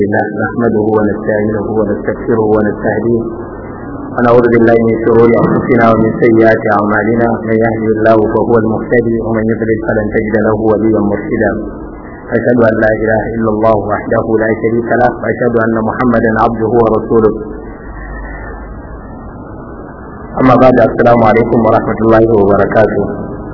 الله نحمده ونستعينه ونستغفره ونستهديه ونعوذ بالله من شرور انفسنا ومن سيئات اعمالنا من يهده الله فهو المهتدي ومن يضلل فلن تجد له وليا مرشدا اشهد ان لا اله الا الله وحده لا شريك له واشهد ان محمدا عبده ورسوله amma ba da assalamu alaikum wa rahmatullahi wa barakatu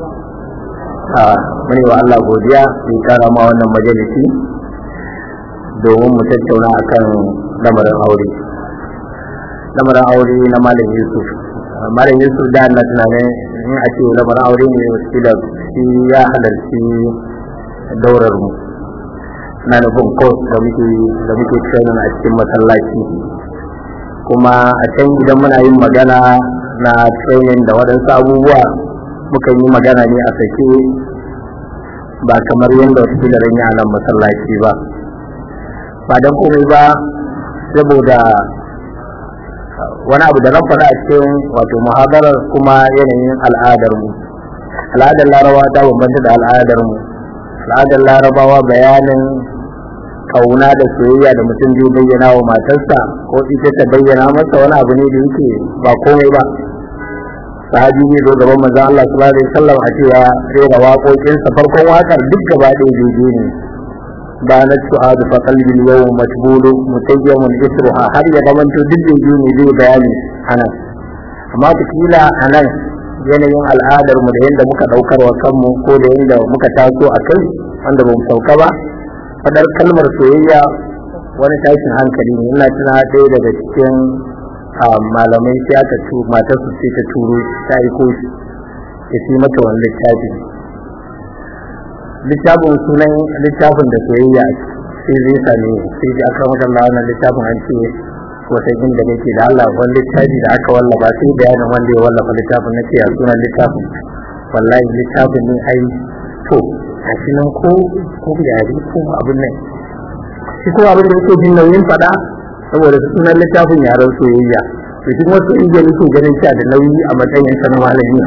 muni wa Allah godiya mai kara ma wannan majalisi domin mu tattauna akan lamarin aure lamarin aure na malam yusuf malam yusuf da Allah tunanin in a ce lamarin aure ne wasu da shi ya halarci daurar mu na nufin course da muke da muke training a cikin masallaci kuma a can idan muna yin magana na training da waɗansu abubuwa muka yi magana ne a sake ba kamar yadda wasu da ranya a nan masallaci ba ba don komai ba saboda wani abu da na faɗa a cikin wato muhadarar kuma yanayin al'adar mu al'adar larabawa ta bambanta da al'adar mu al'adar larabawa bayanin kauna da soyayya da mutum zai bayyana wa matarsa ko ita ta bayyana masa wani abu ne da yake ba komai ba sahabi ne zo gaban manzon Allah sallallahu alaihi wasallam a cewa rera waƙoƙinsa farkon waƙar duk gaba ɗaya daidai ne ba na su'adu fa qalbi yawm matbulu mutayyamun isruha har ya zamanto duk daidai ne zai bayani anan amma kila anan yanayin al'adar mu da yadda muka daukar wa kanmu ko da yadda muka taso a kai wanda ba mu sauka ba fadar kalmar soyayya wani tashin hankali ne ina tuna ɗaya daga cikin malamai sai aka tu matar su sai ta turo ta aiko shi ya fi mata wani littafi littafin sunan littafin da soyayya sai zai same sai da aka maka Allah wannan littafin an ce wata inda nake da Allah wani littafi da aka wallafa sai bayanin wanda ya wallafa littafin nake a sunan littafin wallahi littafin ne ai to a shi nan ko ko yare ko abin nan shi ko abin da yake jin nauyin fada saboda sunan littafin yaren soyayya to shi wasu inda nake ganin cewa da nauyi a matsayin sa na malami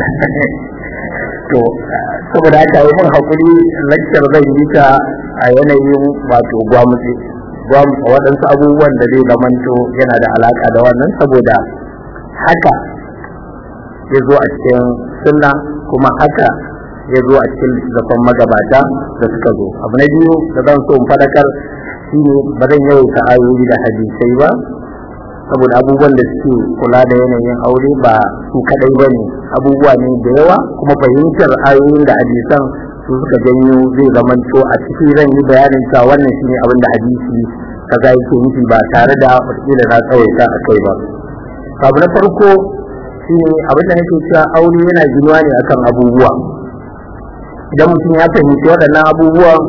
to saboda haka yi mun hakuri lakcar zan yi ta a yanayin wato gwamutse gwamutse waɗansu abubuwan da zai zamanto yana da alaka da wannan saboda haka ya zo a cikin sunna kuma haka ya zo a cikin littattafan magabata da suka zo abu na biyu da zan so in fadakar shine ba zan yawaita ayoyi da hadisai ba saboda abubuwan da suke kula da yanayin aure ba su kadai ba ne abubuwa ne da yawa kuma fahimtar ayoyin da hadisan su suka janyo zai zamanto a ciki zan yi bayanin cewa wannan shine abin da hadisi kaza yake nufi ba tare da wataƙila na tsawaita a kai ba abu na farko shine abin da nake cewa aure yana ginuwa ne akan abubuwa idan mutum ya fahimci waɗannan abubuwan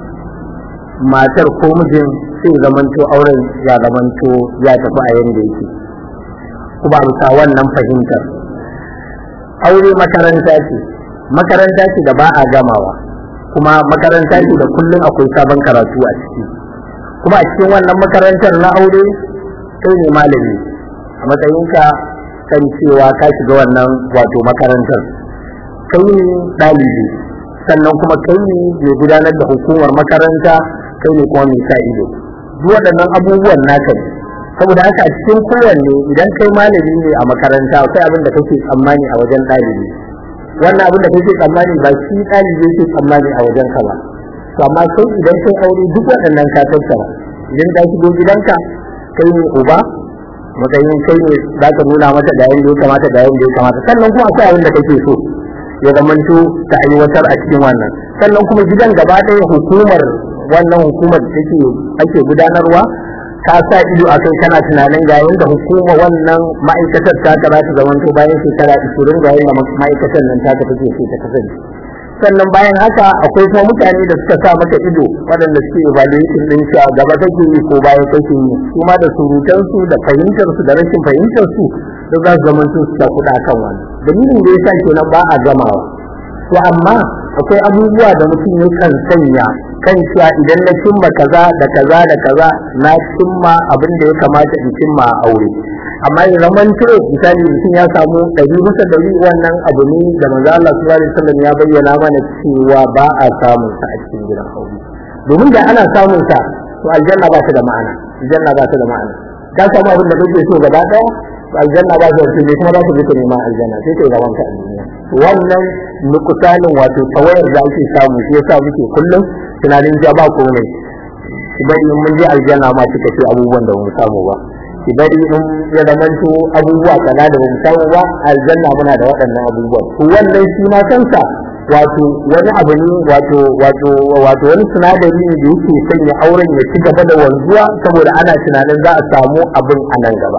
matar ko mijin sai zamanto auren ya zamanto ya tafi a yanda yake kuma bisa wannan fahimtar aure makaranta ce makaranta ce da ba a gamawa kuma makaranta ce da kullum akwai sabon karatu a ciki kuma a cikin wannan makarantar na aure kai ne malami a matsayinka kan cewa ka shiga wannan wato makarantar kai ne ɗalibi sannan kuma kai ne mai gudanar da hukumar makaranta kai ne kuma mai sa ido duk waɗannan abubuwan naka ne saboda haka a cikin kowanne idan kai malami ne a makaranta akwai abin da kake tsammani a wajen ɗalibi wannan abin da kake tsammani ba shi ɗalibi yake tsammani a wajen ka ba to amma sai idan kai aure duk waɗannan ka tattara idan ka shigo gidanka kai ne uba matsayin kai ne za ka nuna mata da yanda ya kamata da yanda ya kamata sannan kuma akwai abin da kake so ya zamanto ta aiwatar a cikin wannan sannan kuma gidan gaba ɗaya hukumar wannan hukumar da take ake gudanarwa ta sa ido a kai kana tunanin ga yanda hukuma wannan ma'aikatar ta ta za ta zamanto bayan shekara 20 ga yanda ma'aikatar nan ta take so ta kasance sannan bayan haka akwai kuma mutane da suka sa maka ido waɗanda suke evaluation din shi gaba kake yi ko baya kake yi su ma da surutansu da fahimtar su da rashin fahimtar su da za su zama su suka kuɗa kan wani dalilin da yasa kenan ba a gamawa to amma akwai abubuwa da mutum ya kan sanya kan cewa idan na cimma kaza da kaza da kaza na cimma abin da ya kamata in cimma a aure amma ya zaman to misali mutum ya samu ɗari bisa ɗari wannan abu ne da manzo Allah sallallahu alaihi wasallam ya bayyana mana cewa ba a samun sa a cikin gidan aure domin da ana samun sa to aljanna ba ta da ma'ana aljanna ba ta da ma'ana ka samu abin da kake so gaba daya to aljanna ba ta da ne kuma za ka je ka neman aljanna sai kai gaban ka a duniya wannan nukusanin wato tawayar da ake samu shi yasa muke kullum tunanin ja ba komai ki bari in mun je aljanna ma kika ce abubuwan da mu samu ba ki bari in ya zamanto abubuwa kaza da ba mu samu ba aljanna muna da waɗannan abubuwa to wannan shi ma kansa wato wani abu ne wato wato wato wani sinadari ne da yake sanya auren ya ci gaba da wanzuwa saboda ana tunanin za a samu abin a nan gaba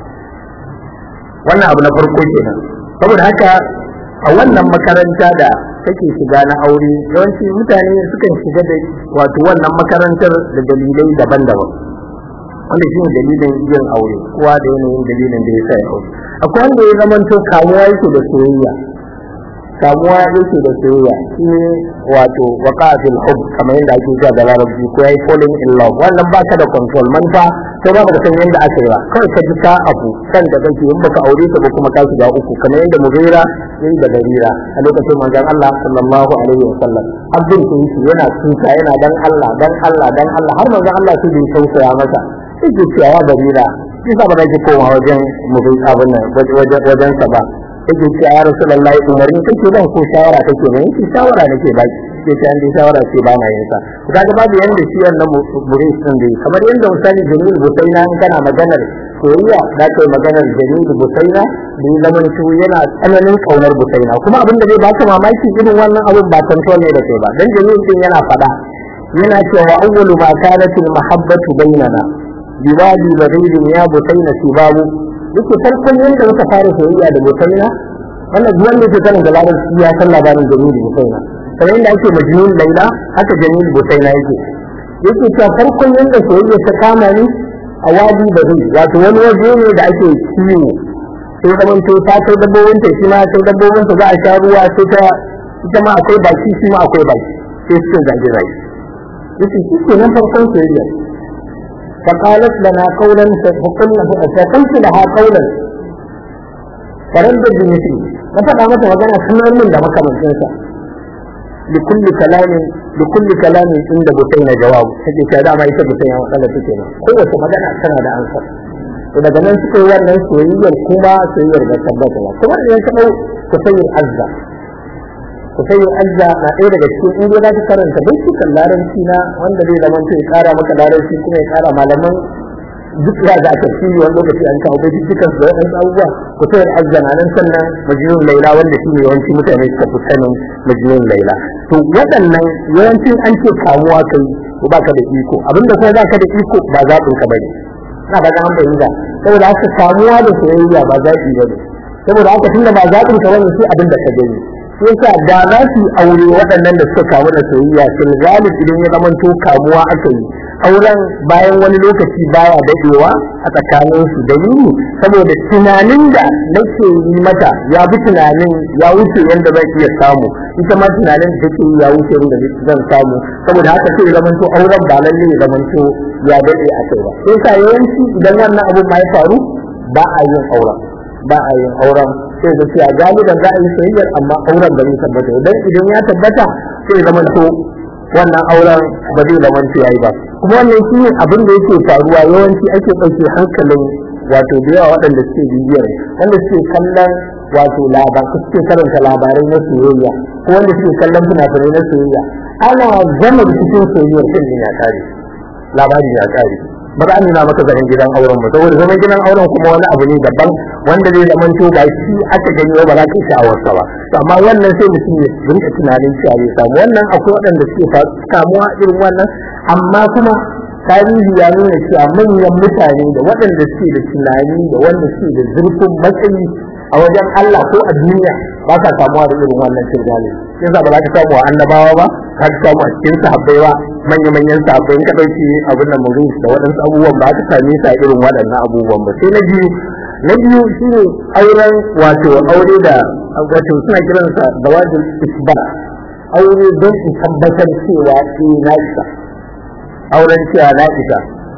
wannan abu na farko kenan saboda haka a wannan makaranta da take shiga na aure yawanci mutane sukan shiga da wato wannan makarantar da dalilai daban-daban wanda shi ne dalilin yin aure kowa da yanayin dalilin da ya sa ya aure akwai wanda ya zamanto kamuwa yake da soyayya kamuwa yake da soyayya shi ne wato waqatul hub kamar yadda ake cewa da larabci ko yayi falling in love wannan ba ka da control manufa sai ba ka san yadda aka yi ba kawai ka ji ka abu kan da kake in baka aure ta ba kuma ka shiga uku kamar yadda mugira yayi da barira a lokacin manzon Allah sallallahu alaihi wasallam abdul kunshi yana tuka yana dan Allah dan Allah dan Allah har manzon Allah sai bai tausaya masa sai ke cewa barira shi sa ba za ki koma wajen mugira abin nan wajen sa ba yake ce ya rasulullahi umarni kake ban ko shawara kake ban yake shawara nake ba ke ta inda shawara ce ba na yin sa kaga babu yanda shi wannan muris din dai kamar yanda misali Jamil Busaina in kana maganar soyayya da kai maganar Jamil Busaina da zaman shi yana tsananin kaunar Busaina kuma abin da zai baka mamaki irin wannan abin ba control ne da kai ba dan Jamil din yana fada yana cewa awwalu ma kanat al mahabbatu bainana biwadi badrin ya Busaina sibabu yake farkon yadda muka fara soyayya da bokaina wannan duk wanda yake sanin da larabci ya san labarin jamil bokaina kamar yadda ake majnun laila haka jamil bokaina yake yake cewa farkon yadda soyayya ta kama ni a wadi da zai wato wani waje ne da ake kiwo sai zaman to ta kai dabbobin ta shi ma sai dabbobin ta za a sha ruwa sai ta ita ma akwai baki shi ma akwai baki sai su zage zage yake shi ke nan farkon soyayya فقالت لنا قولا فقلنا فقلت لها قولا فردد بمثله ففقى متى وقنا سنان من دمك من جنسا لكل كلام لكل كلام عند بطين جواب هذه كذا ما يسبب بطين وقال تكينا قوة مدنا سنة دا أنصر إذا كمان سكوا وانا سوية الكوبا سوية الغسبات كما ينتبه تسير عزة tafiyar azza na ɗaya daga cikin in za ka karanta bincikan larabci na wanda zai zama ya kara maka larabci kuma ya kara malaman duk ya ga tafsiri wani lokaci an kawo bincikan da waɗansu abubuwa tafiyar azza na nan sannan majnun laila wanda shi ne yawanci mutane suka fi sanin majnun laila to waɗannan yawancin an ce kamuwa kai ko baka da iko abinda kuma baka da iko ba zaɓin ka bane ina ba ga an bayyana saboda haka kamuwa da soyayya ba zaɓi bane saboda haka tunda ba zaɓin ka bane sai abin da ka gani yasa da za su aure waɗannan da suka kamu da soyayya fil galib idan ya zama to kamuwa aka yi auren bayan wani lokaci baya dadewa a tsakanin su dalili saboda tunanin da nake yi mata ya bi tunanin ya wuce yanda zan iya samu ita ma tunanin da take ya wuce yanda zan samu saboda haka sai ya zama to auren ba lalle ya zama to ya dade a kai ba sai sa yawanci idan wannan abun ma ya faru ba a yin auren ba a yin auren sai da cewa galiban za a yi soyayyar amma auren ba zai tabbata idan idan ya tabbata sai zama to wannan auren ba zai zama to yayi ba kuma wannan shi abin da yake faruwa yawanci ake ɗauke hankalin wato da yawa waɗanda suke bibiyar wanda suke kallon wato labar suke karanta labarai na soyayya ko wanda suke kallon fina-finai na soyayya ana zama cikin soyayyar kan ya kare labari ya kare ba za a nuna maka zaman gidan auren ba saboda zaman gidan auren kuma wani abu ne daban wanda zai zama to ba shi aka gani ba za ka yi sha'awarsa ba to amma wannan sai mutum ya rinka tunanin cewa zai samu wannan akwai waɗanda suke samuwa irin wannan amma kuma tarihi ya nuna cewa manyan mutane da waɗanda suke da tunani da wanda suke da zurfin matsayi a wajen Allah ko a duniya ba sa samuwa da irin wannan shirgali yasa ba za ka samu a annabawa ba ka samu a cikin sahabbai ba manya-manyan sahabbai in ka ɗauki abin da mun da waɗansu abubuwan ba ka same sa irin waɗannan abubuwan ba sai na biyu na biyu shine auren wato aure da wato suna kiransa da wajin isba aure don su tabbatar cewa eh na isa auren cewa na isa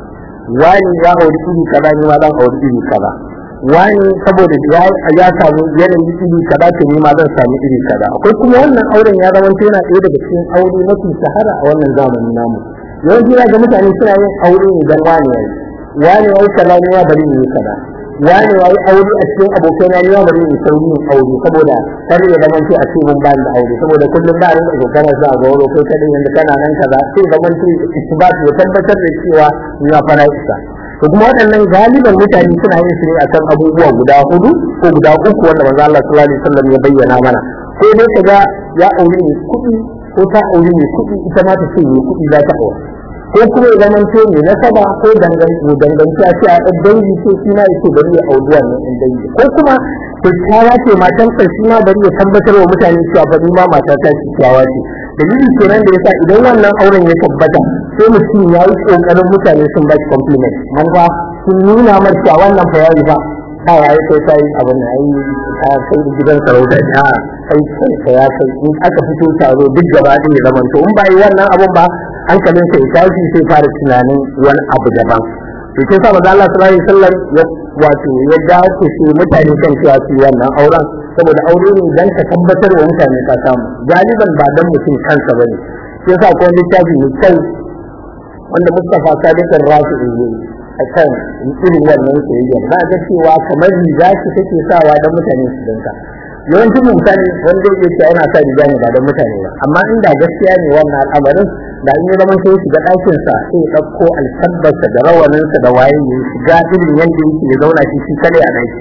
wani ya auri iri kaza ni ma zan auri iri kaza wani saboda ya samu yanayi iri kaza to ni ma zan samu iri kaza akwai kuma wannan auren ya zama yana ɗaya daga cikin aure mafi shahara a wannan zamani namu yawanci ga mutane suna yin aure ne don wani yayi wani yayi kaza ne ya bari ne kaza wani yayi aure a cikin abokai na ya bari ne sauri yin aure saboda kar ya zama ce a cikin ban da aure saboda kullum ba rin da kana za ga wuro kai kadin yanda kana nan kaza sai zaman ce isbat ya tabbatar da cewa ina fara isa to kuma waɗannan galiban mutane suna yin su ne akan abubuwa guda hudu ko guda uku wanda manzo Allah sallallahu alaihi wasallam ya bayyana mana ko dai kaga ya aure ne kuɗi ko ta aure ne kuɗi ita ma ta ce ne kuɗi za ta aure ko kuma ya zama to ne na saba ko danganci a ce a ɗan dangi ce shi ma yake bari ya auri wannan ɗan dangi ko kuma kyakkyawa ce matan sa shi ma bari ya tabbatar wa mutane cewa fa ni ma mata ta kyakkyawa ce dalili kenan da yasa idan wannan auren ya tabbata sai mutum ya yi kokarin mutane sun ba shi compliment man ba sun nuna mar cewa wannan fa yayi ba ta yayi kai sai abin da yayi ta kai gidan sarauta ta kai kai ka ya kai in aka fito taro duk gaba ɗaya zaman to in ba yi wannan abun ba hankalin sai tashi sai fara tunanin wani abu daban to sai sa manzo Allah sallallahu alaihi wasallam ya wato ya dace shi mutane kan cewa su wannan auren saboda aure ne dan ka tabbatar wa mutane ka samu galiban ba dan mutum kansa bane sai sa ko littafi mai kyau wanda Mustafa Sadiq Rafi'i ne a kan irin wannan soyayya ba ga cewa kamar riga ce take sawa dan mutane su danka yawancin mutane wanda yake cewa yana sa riga ne ba dan mutane ba amma inda gaskiya ne wannan al'amarin da in ya zama sai shiga ɗakin sa sai ya ɗauko alkabbarsa da rawaninsa da waye ya shiga irin yadda yake ya zauna shi shi kare a ɗaki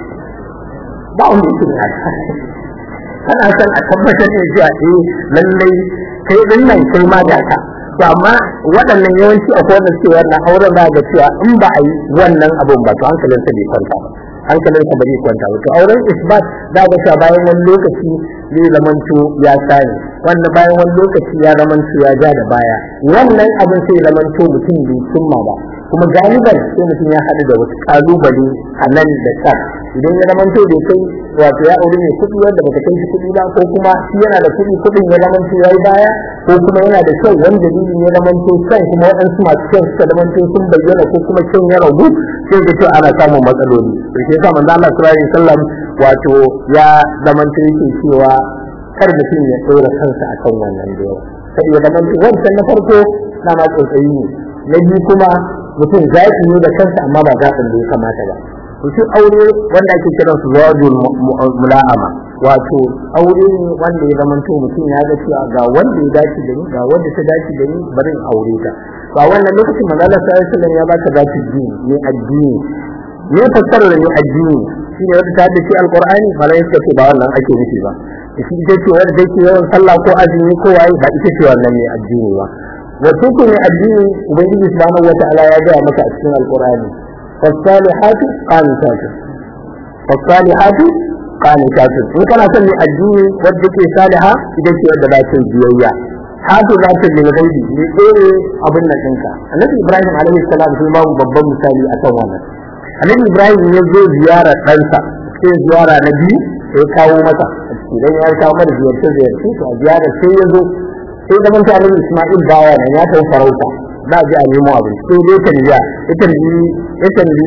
ba wanda yake ne kana son a tabbatar da cewa eh lallai kai din nan kai ma da ka to amma waɗannan yawanci akwai wanda suke wannan auren za ga cewa in ba a yi wannan abun ba to hankalinsa bai kwanta ba hankalinsa ba zai kwanta ba to auren isbat za ga cewa bayan wani lokaci zai zamanto ya sani wanda bayan wani lokaci ya zamanto ya ja da baya wannan abin sai zamanto mutum bai cimma ba kuma galiban sai mutum ya haɗu da wasu ƙalubale a nan da can idan ya zamanto bai kai wato ya aure mai kuɗi wanda baka kai shi kuɗi ba ko kuma shi yana da kuɗi kuɗin ya zamanto ya yi baya ko kuma yana da kyau wanda dalilin ya zamanto kyan kuma waɗansu masu kyan suka zamanto sun bayyana ko kuma kyan ya ragu sai ga cewa ana samun matsaloli to shi yasa manzo Allah sallallahu alaihi wasallam wato ya zamanto yake cewa kar mutum ya ɗora kansa akan wannan da yawa sai ya zamanto wancan na farko na ma tsotsayi ne na biyu kuma mutum zaɓi ne da kansa amma ba zaɓin da ya kamata ba to shi aure wanda ake kiran su zawajul mula'ama wato aure ne wanda ya zama to mutum ya ga cewa ga wanda ya dace da ni ga wanda ta dace da ni bari in aure ta ba wannan lokacin manzo Allah sallallahu alaihi wasallam ya baka zaki dini ne addini ne fassara da ne addini shine wanda ta dace alqur'ani malai suka ce ba wannan ake nufi ba shi ita ce wanda take yawan sallah ko azumi ko waye ba ita ce wannan ne addini ba wato ko ne addini ubangiji subhanahu wata'ala ya ga maka a cikin alqur'ani fasalihatu qanitatu fasalihatu qanitatu in kana son ne addini wanda ke saliha ita ce wanda ba ta biyayya hatu za ta lil ghaibi ne tsere abin nan ɗinka annabi ibrahim alaihi salam sai babu babban misali akan wannan annabi ibrahim ya zo ziyara ɗansa sai ziyara na biyu sai kawo masa idan ya kawo mata ziyarce ziyarce to a ziyara sai ya zo sai da mun tare Isma'il baya nan ya tafi farauta za a je a nemo abin sai dai tarbiya ya tarbi ya tarbi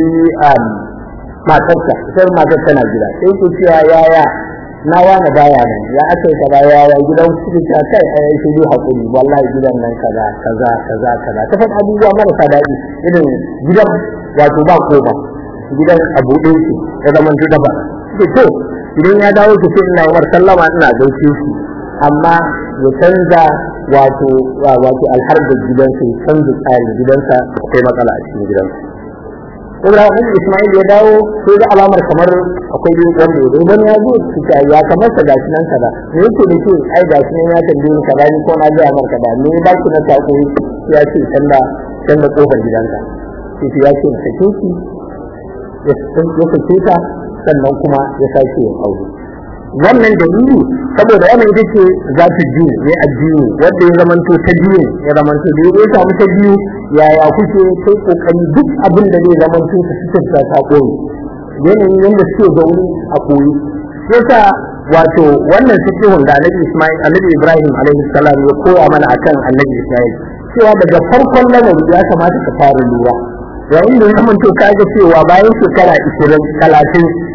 matarsa sai matar tana gida sai ku cewa yaya na wani baya nan ya aka yi kaza yaya gidan su ta kai a yi shi hakuri wallahi gidan nan kaza kaza kaza kaza ta faɗa abubuwa marasa daɗi irin gidan wato ba koma gidan abu ɗin shi ya zama ta ba to idan ya dawo ki sai ina yi sallama ina gaishe shi amma ya canza wato wato alharbar gidansa ya canza tsarin gidansa akwai matsala a cikin gidansa Ibrahim Ismail ya dawo sai ga alamar kamar akwai yin wanda ya don ya zo su ta ya kamar sa gashi nan kaza me yake da ke ai gashi nan ya tambaye ni kaza ni ko na ga mar kaza me ba ki na sako ya ce canza canza kofar gidanka sai ya ce sake ki ya sake ta sannan kuma ya sake yin aure wannan dalili saboda wannan ita ce za ta ji ne addini wanda ya zamanto ta biyu ya zamanto da ya samu ta biyu yaya kuke kai kokari duk abin da zai zamanto ka fitar ta ta koyi yanayin yadda suke zaune a koyi yasa wato wannan fikihun da annabi Ismail annabi Ibrahim alaihi salam ya koya mana akan annabi Ismail cewa daga farkon lamari ya kamata ka fara lura yayin da ya zamanto ka ga cewa bayan shekara 20 30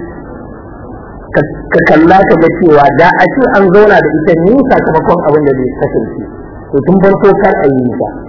ka kalla ka ga cewa da a ce an zauna da ita ne sakamakon abin da zai kasance to tun farko kar a yi nisa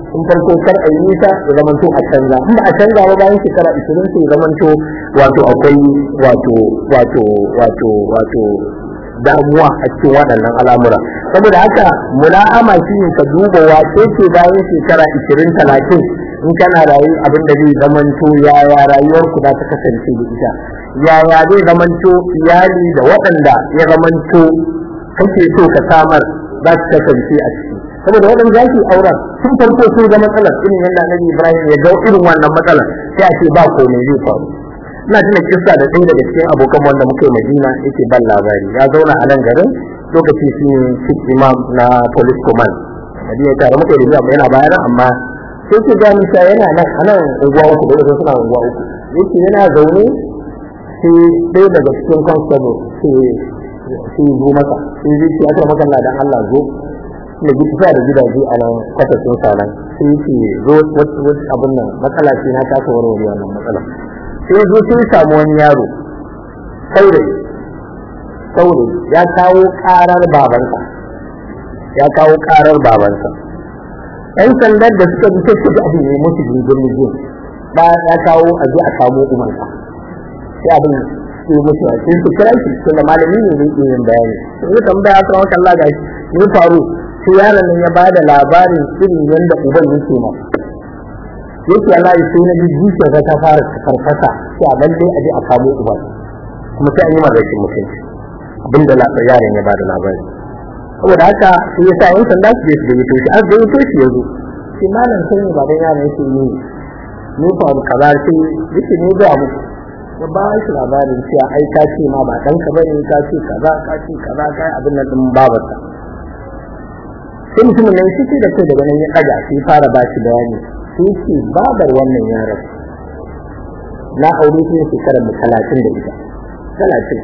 in farko kar a yi nisa ya zama to a canza in ba a canza ba bayan shekara ishirin sai ya zama to wato akwai wato wato wato wato damuwa a cikin waɗannan al'amura saboda haka mula'ama shi ne ka duba wace ce bayan shekara ishirin talatin in kana rayu abin da zai zamanto yaya rayuwar ku za ta kasance da ita yaya zai zamanto iyali da waɗanda ya zamanto kake so ka samar za su kasance a ciki saboda waɗanda za su auren tun farko sun ga matsalar irin yadda annabi ibrahim ya ga irin wannan matsalar sai a ce ba komai zai faru ina tuna kissa da ɗaya daga cikin abokan wanda muka yi madina yake ban labari ya zauna a nan garin lokaci shi ne chief imam na police command madina tare muka yi da yana bayana amma sai ke gani ta yana nan a nan unguwa uku da wasu suna unguwa uku yake yana zaune sai ɗaya daga cikin constable sai sai zo masa sai zai ce aka maka dan Allah zo da gida da gidaje a nan kwatattun sanan sai yake zo wasu abin nan matsala ce na kasa warware wannan matsala sai zo sai samu wani yaro saurayi saurayi ya kawo karar babansa ya kawo karar babansa yan sandar da suka bi sai suka abin ne musu jirgin jirgin ba ya kawo a je a kamo umarsa sai abin sai musu a sai su kira shi tun da malami ne zai iya yin bayani sai ya tambaya a tsawon kalla ga shi ne faru sai yaron nan ya ba da labarin irin yadda uban yake masa yake Allah ya sai na ji zuciya ta fara farfasa sai a lalle a je a kamo uban kuma sai an yi magashin mutunci abinda yaron ya ba da labari saboda haka sai ya sa yan sanda su je su gayyato shi an gayyato shi ya zo sai malam sai ne baban yaron yake yi ne faru kaza sai yake ne ga mu ya ba shi labarin cewa ai ka ce ma ba ɗanka bane ka ce kaza ka ce kaza ka yi abin nan ɗin babarsa sai mutumin nan shi da kai daga nan ya ɗaga sai fara ba shi bayani sai ce babar wannan yaron na aure shi shekarar mu talatin da ita talatin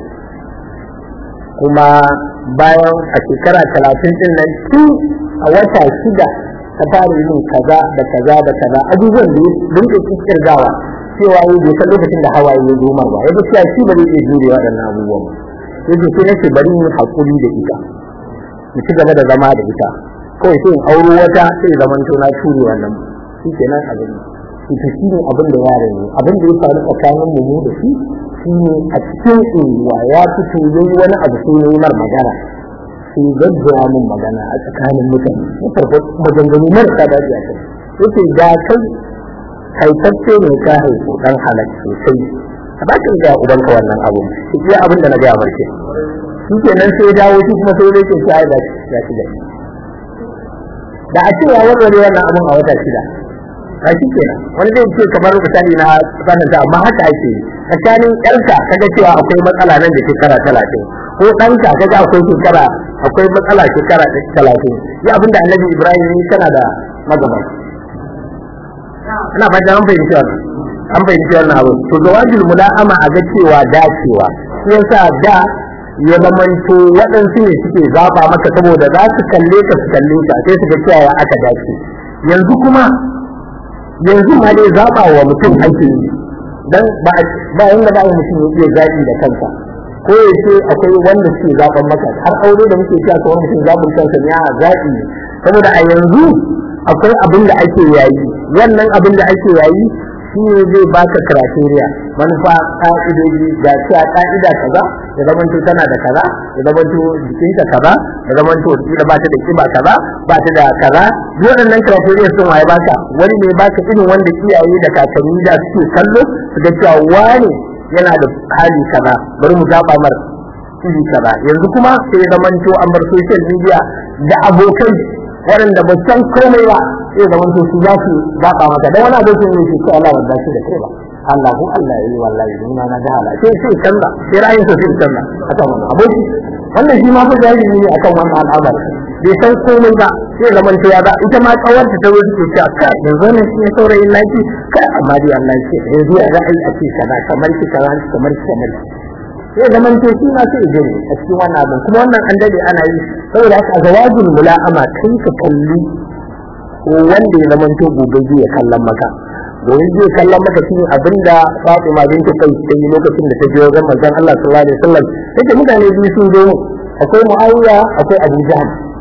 kuma bayan a shekara talatin din nan tun a wata shida ta fara yin kaza da kaza da kaza abubuwan da ya rinka kirgawa cewa yi bai san lokacin da hawaye ya zo mar ba ya cewa shi ba zai iya jure waɗannan abubuwan ba yace sai nake bari mu hakuri da ita mu ci gaba da zama da ita kawai sai in auro wata sai zaman to na ture wannan shi kenan abin ita shi ne abin da yaron ne abin da ya faru tsakanin mu da shi shi ne a cikin unguwa ya fito yayi wani abu sai yayi mar magana sai gaggawa min magana a tsakanin mutane ya farko maganganu marasa daɗi a kai yace ga kai haifaffe ne ka haifu dan halak sosai a bakin ga ubanka wannan abu shi iya abin da na gaya marke shi kenan sai dawo shi kuma sai yake shi ai da shi da shi da a cewa warware wannan abin a wata shida a shi kenan wani zai ce kamar misali na sanata amma haka ake yi tsakanin yarka kaga cewa akwai matsala nan da shekara talatin ko ɗanka kaga akwai shekara akwai matsala shekara talatin yi abin da annabi ibrahim ne tana da magabaci ina fata an fahimci wannan an fahimci wannan abu to zawajul mula'ama a ga cewa dacewa shi yasa da ya zamanto waɗansu ne suke zaba maka saboda za su kalle ka su kalle ka sai su ga cewa aka dace yanzu kuma yanzu ma dai zaba wa mutum ake yi dan ba ba yanda ba mutum ya iya zaɓi da kansa ko ya ce akwai wanda suke zaɓan maka har aure da muke cewa kawai mutum zaɓin kansa ne a zaɓi ne saboda a yanzu akwai abin da ake yayi wannan abin da ake yayi shi ne zai baka criteria manufa ka'idoji ga cewa ka'ida kaza ya zamanto tana da kaza ya zamanto jikinta kaza ya zamanto kila ba ta da kiba kaza ba ta da kaza waɗannan criteria sun waye baka wani ne baka irin wanda iyaye da kakanni da suke kallo su ga cewa wani yana da hali kaza bari mu zaba mar iri kaza yanzu kuma sai ya zamanto an bar social media da abokai waɗanda ba san komai ba sai zaman to su za su zaɓa maka dan wani abokin ne shi Allah ba shi da kai ba Allah ko Allah yi wallahi ni ma na ga hala sai sai canza sai ra'ayin sa sai canza akan wannan aboki wannan shi ma fa jahili ne akan wannan al'amari bai san komai ba sai zaman to ya ga ita ma kawar ta zo take cewa kai yanzu ne shi saurayin laki kai amma dai Allah ce yanzu ya ga ai a ce kaza kamar ki kaza kamar ki kamar sai zaman to shi ma sai gani a cikin wannan abin kuma wannan an dade ana yi saboda haka zawajin mula'ama kai ka kalli ko wanda ya zaman to gobe zai kallon maka domin zai kallon maka shi abinda Fatima binta kai ta yi lokacin da ta je wajen manzon Allah sallallahu alaihi wasallam take mutane biyu sun zo akwai Muawiya akwai Abu Jahl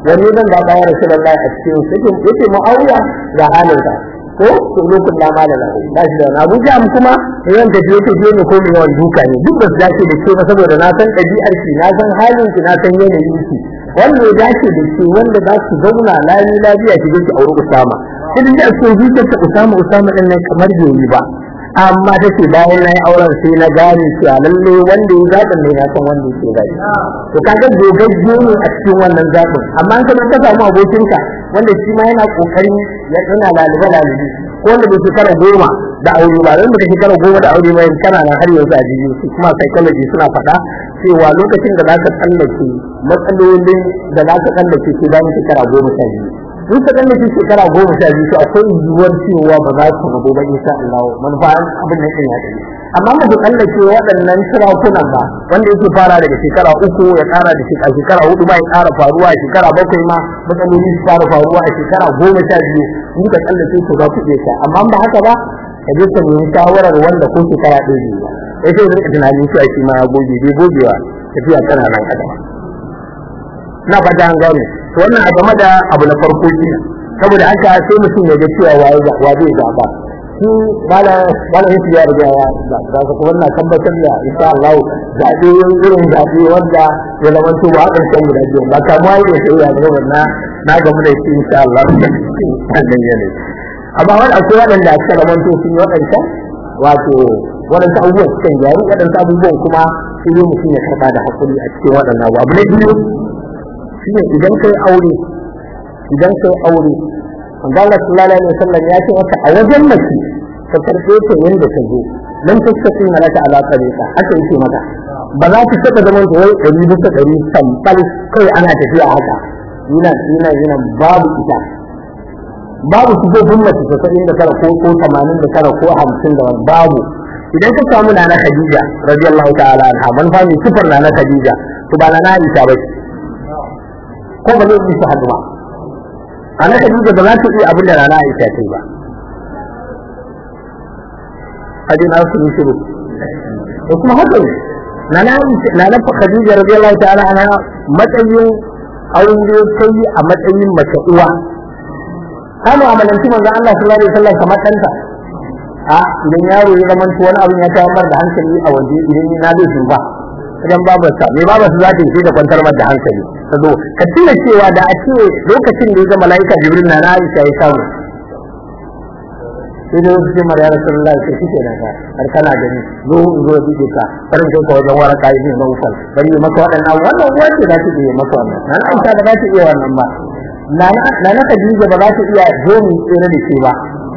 wani zan da bayar rasulullahi a cikin su yake mu'awiya ga halinsa ko to lokacin da mala lahu ba shi da Abu Jam kuma yawan da yake je ne ko mai yawan duka ne duk da dace da ke ba saboda na san ɗabi'ar ki na san halin ki na san yanayin ki wanda ya dace da ke wanda za su zauna lami lafiya ki je ki auri Usama idan da so zuciyar ta Usama Usama din nan kamar bai yi ba amma ta ce bayan na yi auren sai na gane cewa lalle wanda ya zaɓin ne na san wanda yake gani to kaga dogagge ne a cikin wannan zaɓin amma an kana ka samu abokinka wanda shi ma yana kokarin ya tsana lalibe lalibe ko wanda bai shekara goma da aure ba dan baka shekara goma da aure mai kana nan har yanzu a jikin su kuma psychology suna faɗa cewa lokacin da zaka tsallake matsalolin da zaka tsallake sai bayan shekara goma sha biyu in ka dan nake shekara goma sha biyu to akwai yiwuwar cewa ba za su rabu ba insha Allah manufa abin da yake ya amma ba ku tsallake waɗannan sarakunan ba wanda yake fara daga shekara uku ya ƙara da shekara shekara hudu ba ya ƙara faruwa a shekara bakwai ma matsaloli su fara faruwa a shekara goma sha biyu in ka tsallake su za ku iya sha amma ba haka ba ka je ka nemi shawarar wanda ko shekara ɗaya biyu ba sai sai rika tunanin cewa shi ma ya goge bai gogewa tafiya tana nan kada na fata an gane to wannan a game da abu na farko shi saboda haka sai mutum ya ga cewa waye wa zai zaba shi bala bala yake ya riga ya da ka kuma wannan tabbatar da insha Allah zabe irin zabe wanda ya zama to ba kan san guda biyu ba kamar yadda sai ya ga wannan na gamu da shi insha Allah wannan yana amma wani akwai waɗanda aka zama to sun yi waɗanda wato waɗansu abubuwan sukan gyaru waɗansu abubuwan kuma sai dai mutum ya karɓa da hakuri a cikin waɗannan abu na biyu shine idan kai aure idan kai aure manzo Allah sallallahu alaihi wasallam ya ce maka a wajen mace ka karbe ta yanda ta zo nan ta ce kin halaka ala tariqa haka yake maka ba za ki saka zaman ta wai ɗari bisa ɗari sampal kai ana tafiya haka yana yana yana babu ita babu su zo bin mace ta sabin da tara ko ko tamanin da tara ko hamsin da wani babu idan ka samu nana Khadija radiyallahu ta'ala anha man fa mai sifar nana Khadija to ba nana Aisha ba ko ba zai yi su hadu ba a na Khadija ba za ta iya abin da rana Aisha ta yi ba hadin na su shiru da kuma haka ne na na na na Khadija radiyallahu ta'ala ana matsayin aure ta yi a matsayin mace uwa ta mu'amalanci manzon Allah sallallahu alaihi wasallam kamar ɗanta a idan yaro ya zama wani abin ya tayar da hankali a waje idan na zai ba idan babarsa me babarsa za ta yi da kwantar da hankali ta zo ka tuna cewa da a ce lokacin da ya ga mala'ika jibril na Aisha ya samu sai da wasu cimar ya rasu Allah sai shi kenan ka har kana gani zo in zo bi ka farin kai ka wajen waraka ibn Nawfal bari yi maka waɗannan wannan wanda za ta iya maka wannan nan Aisha da za ta iya wannan ba na na Khadija ba za ta iya zo mu tsere da shi ba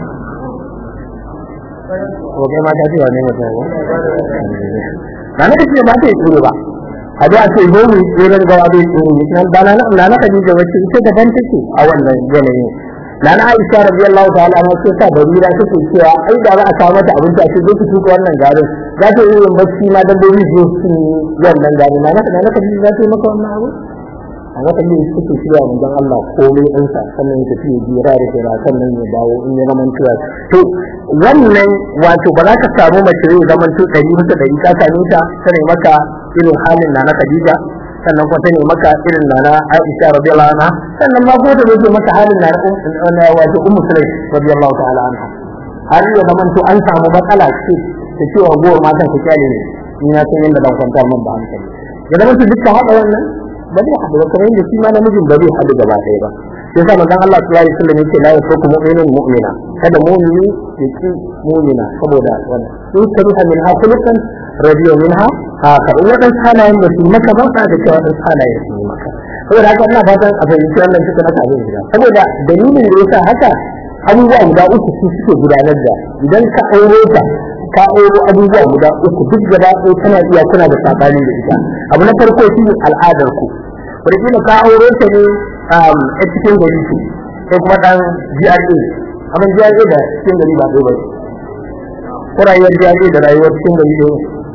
ko kai ma ta ce wa ne mutum na na kace ba ta yi tsoro ba a da ce zo mu tsere ga wani tsoro ne nan ba na na na Khadija wacce ita daban take a wannan yanayin na na Aisha radiyallahu ta'ala anha ce ta barira take cewa ai da za a kawo mata abinci a ce zo ki tuka wannan garin za ta yi yin bacci ma dabbobi su su wannan garin na na na Khadija za ta yi maka wannan abu a wata ne suke shirya mun dan Allah komai din sa sannan ya tafi jira da jira sannan ya dawo in ya zaman tuwa to wannan wato ba za ka samu mace zai zaman to ɗari bisa ɗari ka same ta ta ne maka irin halin na na Khadija sannan kuma ta ne maka irin na na Aisha radiyallahu anha sannan ma ko ta ne maka halin na na wato Ummu Sulaim radiyallahu ta'ala anha har ya zaman to an samu matsala ce ta cewa gowar matan ta kyale ne ni na san yadda dan kwanta min ba hankali ya zama su duka haɗa wannan ba zai haɗu ba kamar yadda shi ma namijin ba zai haɗu gaba ɗaya ba sai sa manzon Allah sallallahu alaihi wasallam yake la yasruku mu'minun mu'mina kada mu'mini ya ci mu'mina saboda wannan in kariha min ha khuluqan radiyo minha ha ka wadan halayen da su maka ba ka da cewa wadan halayen su maka saboda haka ina fatan a fahimci wannan suka na abin gida saboda dalilin da yasa haka abubuwa guda uku su suke gudanar da idan ka aure ta ka auro abubuwa guda uku duk gaba ɗaya tana iya kuna da sabani da ita abu na farko shi ne al'adar ku wanda ka aure ta ne a cikin gari ce sai kuma dan GRA abin GRA da cikin gari ba ɗaya ba ko rayuwar GRA da rayuwar cikin gari ɗaya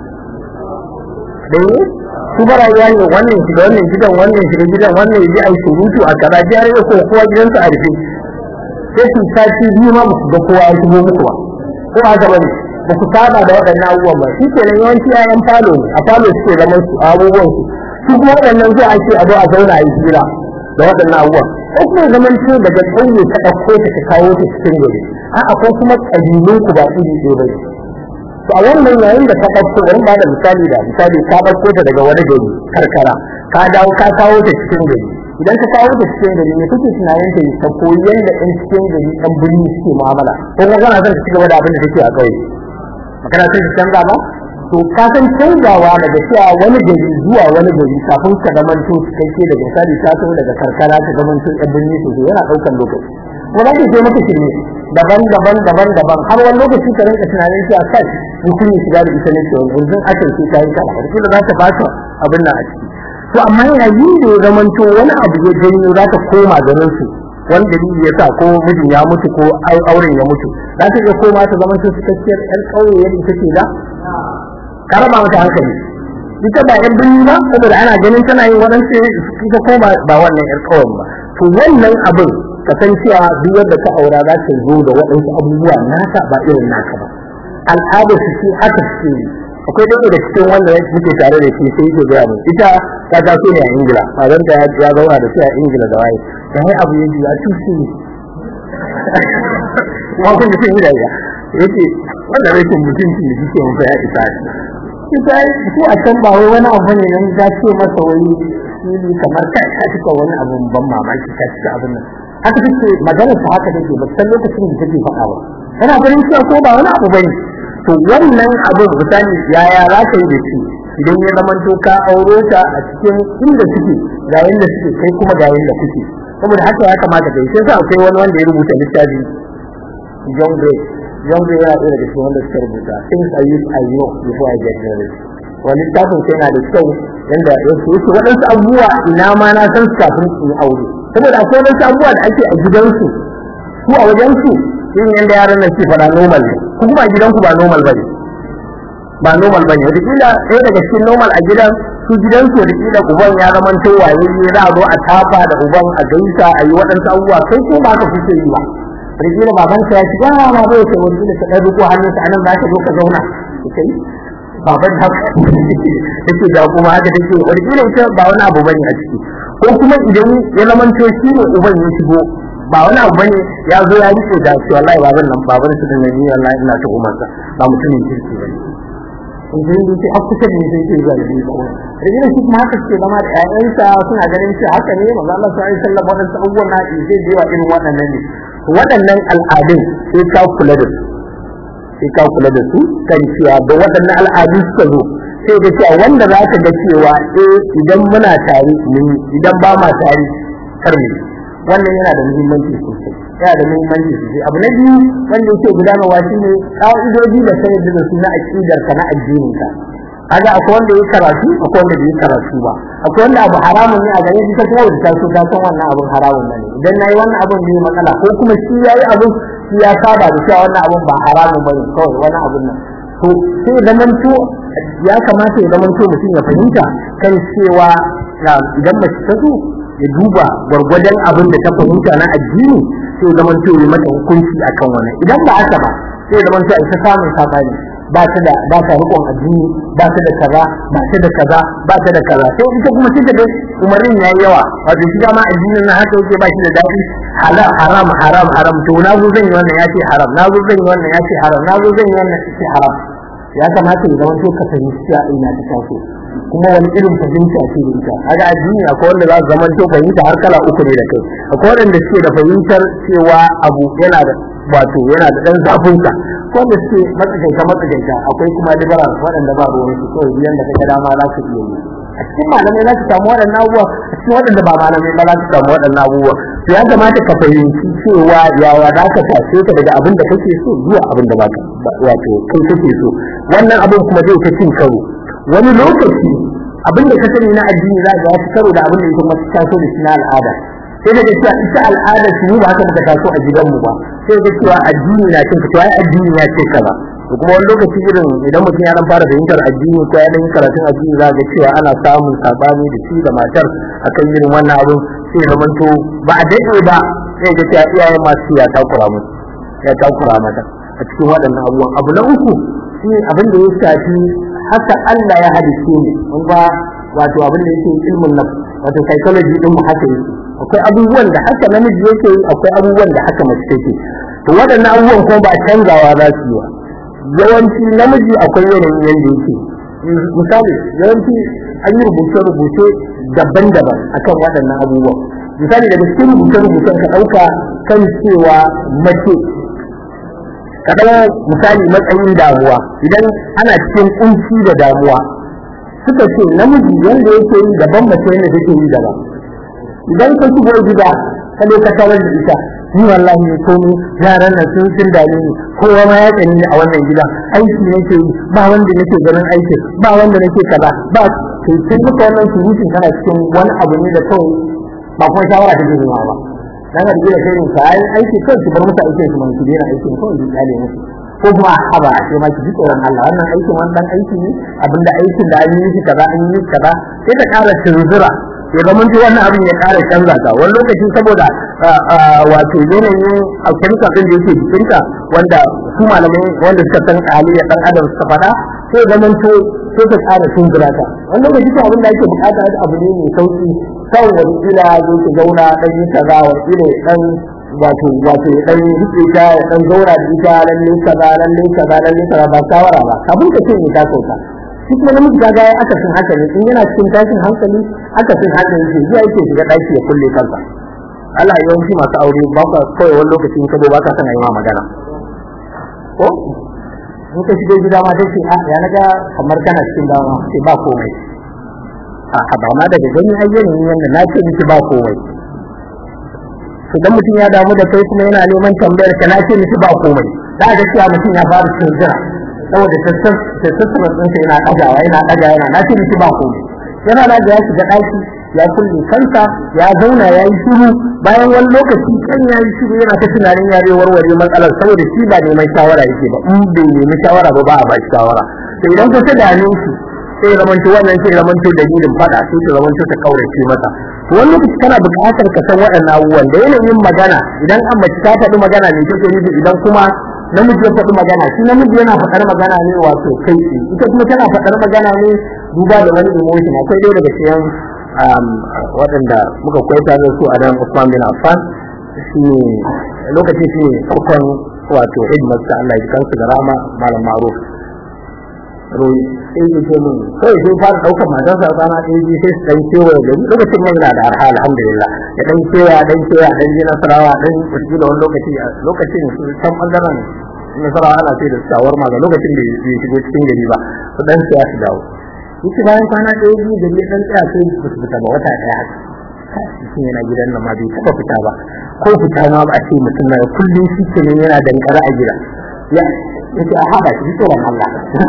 ɗaya su ba rayuwa ne wannan shiga wannan gidan wannan shiga gidan wannan ya ji a surutu a kaza GRA ko kowa gidansa a rufe sai su sati biyu ma musu ga kowa ya shigo muku ba ko haka bane ba ku saba da waɗannan abubuwan ba shi kenan yawanci ƴaƴan falo ne a falo suke zaman su a abubuwan su su kuma waɗannan zai ake a zo a zauna a yi hira da waɗannan abubuwan ko kuma ya zaman to daga ƙauye ka ɗauko ta ka kawo ta cikin gari a'a ko kuma ƙabilun ku ba iri ɗaya ba to a wannan yayin da ka ɗauko bari ba da misali da misali ka ɗauko ta daga wani gari karkara ka dawo ka kawo ta cikin gari idan ka kawo ta cikin gari ne kuke tunanin ta ta koyi yadda ɗan cikin gari ɗan birni suke mu'amala ko kuma kana son ka ci gaba da abin da take a ƙauye magana sai ka canza ba to ka san canzawa daga cewa wani gari zuwa wani gari kafin ka zaman to cikakke daga misali ta so daga karkara ka zaman to ɗan birni sosai yana ɗaukan lokaci kuma za ka je maka shirme daban daban daban daban har wani lokaci ka rinka tunanin cewa kai mutum ya shiga da ita ne ke wani yanzu aka ce ta yi kala da za ta fata abin nan a ciki to amma yayin da ya zamanto wani abu ya janyo za ta koma garin su wani dalili ya sa ko mijin ya mutu ko auren ya mutu za ta iya koma ta zamanto cikakkiyar yan ƙauye yadda ita ce da ka raba mata hankali ita ba yan birni ba saboda ana ganin tana yin waɗansu ita ko ba wannan yar ƙauyen ba to wannan abin kasancewa duk wanda ta aura za ta zo da waɗansu abubuwa naka ba irin naka ba al'adar su ce haka suke yi akwai ɗaya da cikin wanda muke tare da shi sai yake gaya mu ita ta taso ne a ingila bazan ta ya zauna da shi a ingila da waye da hai abu ya ya tushe ne kuma kun ji sun yi dariya yake wanda rashin mutunci da kike mun ya isa shi ita ko a can ba wai wani abu ne nan ta ce masa wani fili kamar kai ka cika wani abu ban mamaki ka cika abin nan haka take magana ta haka take ba san lokacin da take faɗa ba tana ganin cewa ko ba wani abu bane to wannan abin misali yaya za ka yi da shi idan ya zama to ka auro ta a cikin inda suke ga yanda suke kai kuma ga yanda kuke saboda haka ya kamata kai sai sa akwai wani wanda ya rubuta littafi John Gray John Gray yana ɗaya daga cikin wanda suka rubuta things I use I know before I get married wani littafin sai yana da kyau yanda ya ce waɗansu abubuwa ina ma na san su kafin su yi aure saboda akwai waɗansu abubuwa da ake a gidansu su a wajensu yin yanda yaran nan ke fara normal ne ku kuma a gidanku ba normal bane ba normal bane wataƙila ɗaya daga cikin normal a gidan su gidansu wataƙila uban ya zama to waye ne za a zo a tafa da uban a gaisa a yi waɗansu abubuwa kai ko ba ka kuke yi ba wataƙila babanka ya shiga ma ba ya ce wataƙila ka ɗan riko hannunsa a nan za ka zo ka zauna kai baban ta take da kuma haka take wataƙila ita ba wani abu bane a ciki ko kuma idan ya zama to shi ne uban ya shigo ba wani abu bane ya zo ya rike da shi wallahi baban nan baban su da nabi wallahi ina ta umar sa ba mutumin kirki bane in dai dai sai akusa ne sai ke ga da ko rajin shi kuma haka ce zama da ƴaƴansa suna ganin shi haka ne manzo Allah sallallahu alaihi wasallam wannan abubuwan na zai je wa irin waɗannan ne waɗannan al'adun sai ka kula da su sai ka kula da su kan cewa da waɗannan al'adu suka zo sai da cewa wanda za ka ga cewa eh idan muna tare mun idan ba ma tare kar mu wannan yana da muhimmanci sosai yana da muhimmanci sosai abu na biyu wanda yake gudanarwa shine ka'idoji da sai da su na aqidar ka na addinin ka kaga akwai wanda yake karatu akwai wanda bai karatu ba akwai wanda abu haramun ne a gare shi ta kuma ta so ta san wannan abun haramun ne idan nayi wannan abun ne matsala ko kuma shi yayi abun shi ya saba da cewa wannan abun ba haramun bane kawai wani abun nan to sai zaman to ya kamata ya zaman to mutum ya fahimta kan cewa idan mace ta zo ya duba gwargwadon abin da ta fahimta na addini sai zaman to ya mata hukunci akan wannan idan ba haka ba sai zaman to ai ta samun sabani ba ta da ba ta rikon addini ba ta da kaza ba ta da kaza ba ta da kaza sai ita kuma sai ta umarin yayi yawa wato shi ma addinin na haka yake ba shi da dadi halal haram haram haram to na zo zan yi wannan yace haram na zo zan yi wannan yace haram na zo zan yi wannan yace haram ya kamata ya zama to ka fahimci cewa ina ta taso kuma wani irin fahimta ce da ita kaga addini akwai wanda za su zama to fahimta har kala uku ne da kai akwai wanda suke da fahimtar cewa abu yana da wato yana da dan zafin sa ko da suke matsakaita matsakaita akwai kuma liberal waɗanda ba ruwan su kawai biyan da kaga dama za su iya yi a cikin malamai za su samu waɗannan abubuwa a cikin waɗanda ba malamai ba za su samu waɗannan abubuwa to ya kamata ka fahimci cewa yawa za ka tashe ka daga abin da kake so zuwa abin da baka wato kai kake so wannan abin kuma zai ta cin karo wani lokaci abin da ka sani na addini za ka fi karo da abin da ita masu taso da shi na al'ada sai daga cewa ita al'ada su ba haka muka taso a gidanmu ba sai daga cewa addini na cin fitowa addini ya ce kaza to kuma wani lokaci irin idan mutum ya dan fara fahimtar addini ko ya dan karatun addini za ga cewa ana samun sabani da shi da matar akan irin wannan abin sai zaman to ba a daɗe ba sai ga cewa iyayen masu ya takura musu ya takura mata a cikin waɗannan abubuwan abu na uku shi abin da ya shafi haka Allah ya hadice ne mun ba wato abin da yake ilmin nafs wato psychology din mu haka yake akwai abubuwan da haka namiji yake yi akwai abubuwan da haka mace take to waɗannan abubuwan kuma ba canzawa za su yi ba yawanci namiji akwai yanayin yanda yake misali yawanci an yi rubuce-rubuce daban-daban akan waɗannan abubuwan misali daga cikin rubuce-rubucen ka ɗauka kan cewa mace ka ɗau misali matsayin damuwa idan ana cikin kunci da damuwa suka ce namiji wanda yake yi daban mace yadda take yi daban idan ka shigo gida ka ka tarar da ita ni wallahi ne komi yaran nan sun sun dame ni kowa ma ya tsani ni a wannan gidan aiki nake yi ba wanda nake ganin aikin ba wanda nake kaza ba kai sun muka wannan surutun kana cikin wani abu ne da kawai ba kuma shawara take zuwa ba dan ga gida sai ka ai aiki kai su bar musu aikin su man su dena aikin kawai su kyale musu ko kuma haba sai ma ki ji tsoron Allah wannan aikin wannan aiki ne abinda aikin da an yi shi kaza an yi kaza sai ta ƙara tunzura ya zama ji wannan abin ya ƙara canza ta wani lokaci saboda wato yanayin alkemika ɗin da yake jikinta wanda su malamai wanda suka san halayyar ɗan adam suka faɗa sai ya zama to sai ta ƙara tunzura ta wani lokaci ko abin da ake buƙata abu ne mai sauƙi kawai wani kila zo ki zauna ɗan yi kaza wani kila ya ɗan wato wato ya ɗan riƙe ta ya ɗan zauna da ita lalle kaza lalle kaza lalle kaza ba shawara ba kafin ka ce ne ta sauka shi kuma namiji ga ya aka sun haka ne in yana cikin tashin hankali aka sun haka ne zuwa yake shiga daki ya kulle kansa Allah ya yawanci masu aure ba ka kawai wani lokaci in ka zo ba ka sana yi ma magana ko in ka shigo gida ma sai ce a ya naga kamar kana cikin dawa sai ba komai a ba ma daga gani ayyanin yanda na ce miki ba komai to dan mutum ya damu da kai kuma yana neman tambayar ka na ce miki ba komai da ga cewa mutum ya fara cin jira saboda tattattaman ɗinsa yana ɗagawa yana ɗaga yana na ce miki ba komai yana da ya shiga ɗaki ya kulle kansa ya zauna ya yi shiru bayan wani lokaci kan ya yi shiru yana ta tunanin ya zai warware matsalar saboda shi ba neman shawara yake ba in bai nemi shawara ba ba a ba shi shawara to idan ka ta dame shi sai zamanto wannan sai zamanto dalilin faɗa sai ta zamanto ta kaurace masa wani lokaci kana buƙatar ka san waɗannan abubuwan da yanayin magana idan an mace ta faɗi magana ne take nufi idan kuma namiji ya faɗi magana shi namiji yana faɗar magana ne wato kai ce ita kuma tana faɗar magana ne duba da wani emotion akwai ɗaya daga cikin waɗanda muka kwaita da su a nan Usman bin Affan shi ne lokacin shi ne farkon wato headmaster Allah ya kansu da rama malam Maruf Roy sai ya ce min kawai sai fara ɗaukar matarsa a rana ɗaya biyu sai su ɗan kewaye gari lokacin mai yana da arha alhamdulillah ya ɗan kewa ɗan kewa ɗan ji nasarawa ɗan wasu da wani lokaci lokacin su can ɓangaren nasarawa ana sai da shawarma ga lokacin da ya shigo cikin gari ba su ɗan siya su dawo yake bayan kwana ɗaya biyu da ya ɗan tsaya sai ba su fita ba wata ɗaya mutum yana gidan nan ma bai taɓa fita ba ko fita ma ba a ce mutum na kullum shi ke yana dankara a gida ya yake a haɗa shi tsoron Allah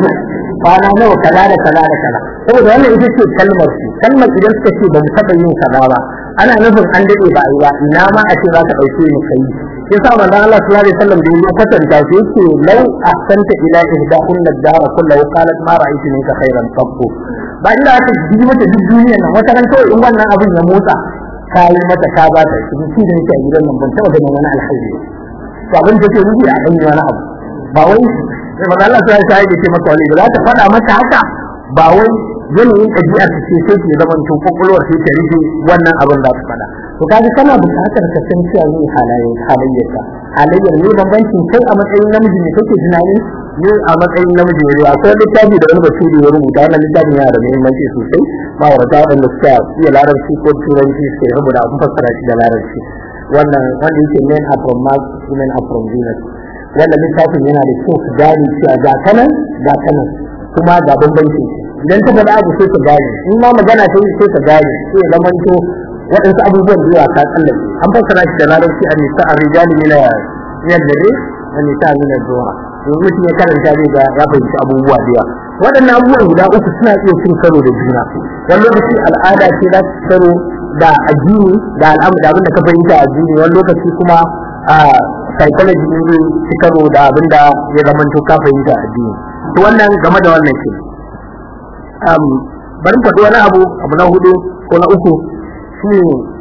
kwana nawa kaza da kaza da kaza saboda wannan ita ce kalmar su kalmar idan suka ce ba mu taɓa yin kaza ba ana nufin an daɗe ba a yi ba ina ma a ce za ka ɗauke ni kai ya sa manzon Allah sallallahu alaihi wasallam da ya kwatanta shi yake lau ahsanta ila ihdahunna ad-dara kullahu qalat ma ra'aytu minka khairan qabbu ba inda aka ji mata duk duniyar nan wata ran kawai in wannan abin ya motsa ka yi mata ka ba ta shi shi da yake a gidan nan ban taɓa ganin wani alkhairi to abin da ke nufi a ɗan wani abu ba wai sai manzon Allah sallallahu alaihi wasallam ya ce maka wani ba za ta faɗa mata haka ba wai yanayin ɗabi'ar ta ce sai ke zaman to kokolwar sai ta rufe wannan abin da ta faɗa to kaga kana buƙatar ka san cewa ne halayen halayyarka halayyar ne bambancin kai a matsayin namiji ne kake tunani ne a matsayin namiji ne akwai littafi da wani basiri ya rubuta wannan littafin yana da muhimmanci sosai ba wa da wanda suka iya larabci ko turanci sai rubuta abin fassara shi da larabci wannan wanda yake men are from Mars women are from Venus wannan littafin yana da kyau su gane cewa ga kanan ga kanan kuma ga bambancin idan ta faɗa abu sai ka gane in ma magana ta yi sai ka gane sai ya zamanto waɗansu abubuwan da yawa ka tsallake an fassara shi da larabci a nisa a rijali mina min dare a nisa min zuwa yanzu mutum ya karanta zai ga ya fahimci abubuwa da yawa waɗannan abubuwan guda uku suna iya cin karo da juna wani lokaci al'ada ce za su karo da addini da al'amu da abin da ka fahimta a addini wani lokaci kuma a psychology ne zai ci karo da abin da ya zamanto ka fahimta a addini to wannan game da wannan ke bari faɗi wani abu abu na hudu ko na uku shi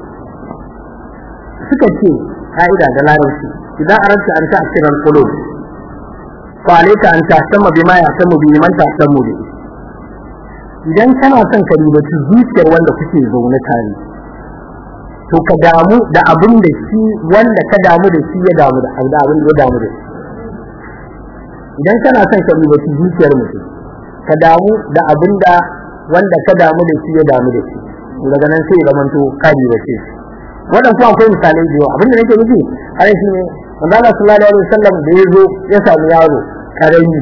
suka ce ka'ida da larabci idan aranta an ta asirar kulo fa alaika an ta sama bi ma ya samu bi man ta samu bi idan kana son ka ribaci zuciyar wanda kuke zaune tare to ka damu da abin da shi wanda ka damu da shi ya damu da abin da ya damu da shi idan kana son ka rubuta zuciyar mutum ka damu da abin da wanda ka damu da shi ya damu da shi daga nan sai ya zamanto ka ribace shi wannan kuma akwai misalai da yawa abin da nake nufi har shi ne manzo Allah sallallahu alaihi wasallam da ya zo ya samu yaro karami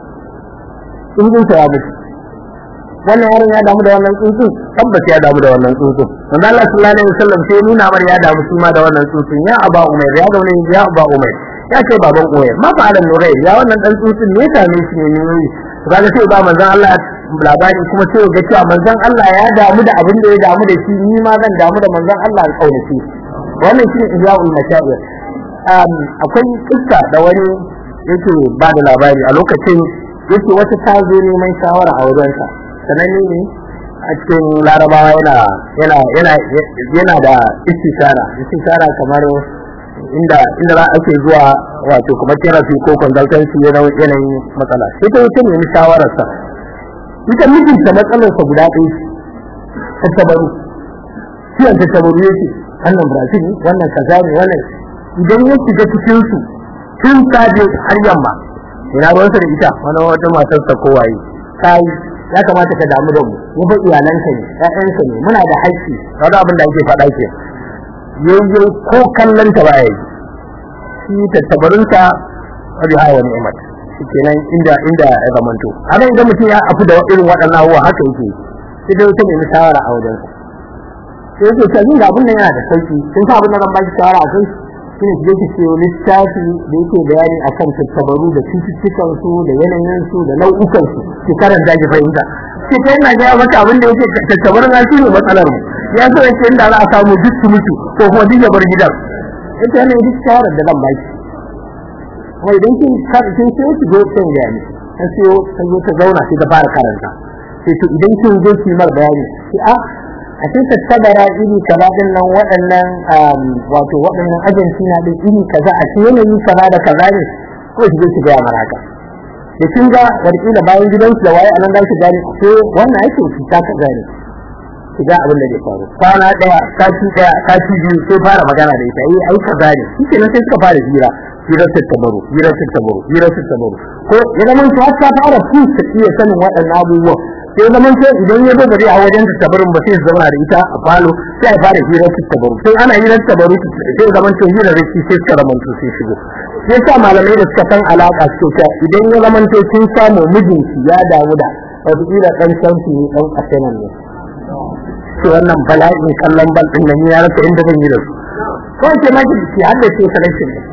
tsuntsun ya mutu wannan yaron ya damu da wannan tsuntsun tabbas ya damu da wannan tsuntsun manzo Allah sallallahu alaihi wasallam sai nuna mar ya damu shi ma da wannan tsuntsun ya aba umair ya ga wannan ya aba umair ya ce baban umair ma fa alan nurai ya wannan dan tsuntsun ne ta ne shi ne yoyi kaga sai ba manzon Allah labari kuma sai ga cewa manzon Allah ya damu da abin da ya damu da shi ni ma zan damu da manzon Allah in kaunace wannan shi ne ihya'ul mashaa'ir akwai kissa da wani yake ba da labari a lokacin yake wata ta zo neman shawara a wajensa sananne ne a cikin larabawa yana yana yana yana da istishara istishara kamar inda inda za ake zuwa wato kuma therapy ko consultancy yana yanayin matsala sai ta wuce nemi shawararsa ita mijinta matsalarsa guda ɗaya ta tabaru ciwon ta tabaru yake wannan brazil ne wannan kaza ne wannan idan ya shiga cikin su tun safe har yamma ina ruwansa da ita wani wata matarsa kowaye kai ya kamata ka damu da mu mu ba iyalanka ne ƴaƴanka ne muna da haƙƙi wani abin da ake faɗa ke yayyo ko kallon ta baya yi shi tattabarinta wabi hawa ni'mat kenan inda inda ya zamanto haka idan mutum ya afu da irin waɗannan abubuwa haka yake sai dai wata nemi shawara a wajen sai yake ta yin abin nan yana da sauki sun sa abin da zan baki shawara a kai shine ki yake ce littafi da yake bayani akan tattabaru da cututtukan su da yanayin su da nau'ukan su ki karanta ki fahimta sai kai na ga maka abin da yake tattabarin na shine matsalar mu ya so yake inda za a samu duk su mutu ko kuma duk ya bar gidan ita ne duk shawarar da zan baki kuma idan kin kin sai ki zo kan gani ta siyo ta zo ta zauna sai ta fara karanta sai to idan kin zo ki mar bayani sai a a sai tattabara iri kaza din nan waɗannan wato waɗannan ajanci na din iri kaza a sai yanayi kaza da kaza ne ko ki zo ki ga mara haka da kin ga warkila bayan gidansu da waye anan za ki gane ko wannan ake cuta ka gane ki ga abin da zai faru kwana daya sati daya sati biyu sai fara magana da ita eh ai kaza ne shi kenan sai suka fara hira hirar tattabaru hirar tattabaru hirar tattabaru ko ya zama su har ta fara su ta iya sanin waɗannan abubuwan sai ya zama sai idan ya zo gari a wajen tattabarun ba sai su zauna da ita a falo sai a fara hirar tattabaru sai ana hirar tattabaru sai ya zama sai hirar riki sai suka zama su sai shigo sai sa malamai da suka san alaka suke cewa idan ya zama sai sun samu mijinki ya damu da wataƙila ɗan shansu ne ɗan asenan ne sai wannan bala'in kallon bal ɗin nan ya rasa inda zan yi da su kawai ke maki ki haddace selection ne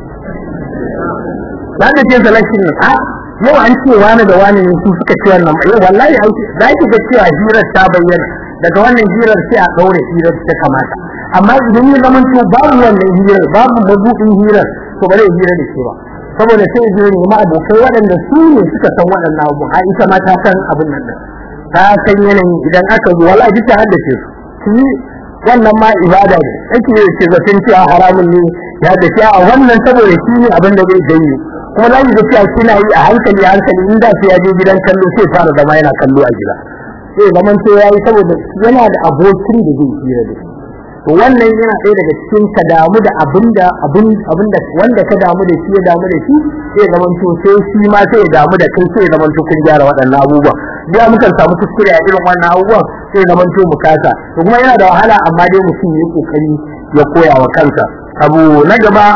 za ka ce selection ne a yau an ce wani da wani ne su suka ce wannan yau wallahi an za ki ga cewa hirar ta bayyana daga wannan hirar sai a ɗaure hirar ta kamata amma idan ya zama to babu wannan hirar babu mabuɗin hirar to ba zai hira da ke ba saboda sai zai ne ma abokai waɗanda su ne suka san waɗannan abu a ita ma ta san abin nan din ta san yanayin idan aka zo wallahi duk ta haddace su shi wannan ma ibada ne ake yi ce zaton cewa haramun ne ya da cewa a wannan saboda shi ne abin da zai janyo kuma za ki ga cewa kina yi a hankali a hankali in da sai ya je gidan kallo sai fara zama yana kallo a gida sai zaman to yayi saboda yana da abokin da zai hira da shi to wannan yana ɗaya daga cikin ka damu da abinda abin abinda wanda ka damu da shi ya damu da shi sai zaman to sai shi ma sai ya damu da kai sai ya zaman to kun gyara waɗannan abubuwa ya mukan samu kuskure a irin wannan abubuwan sai ya zaman to mu kasa to kuma yana da wahala amma dai mutum ya kokari ya koya wa kansa abu na gaba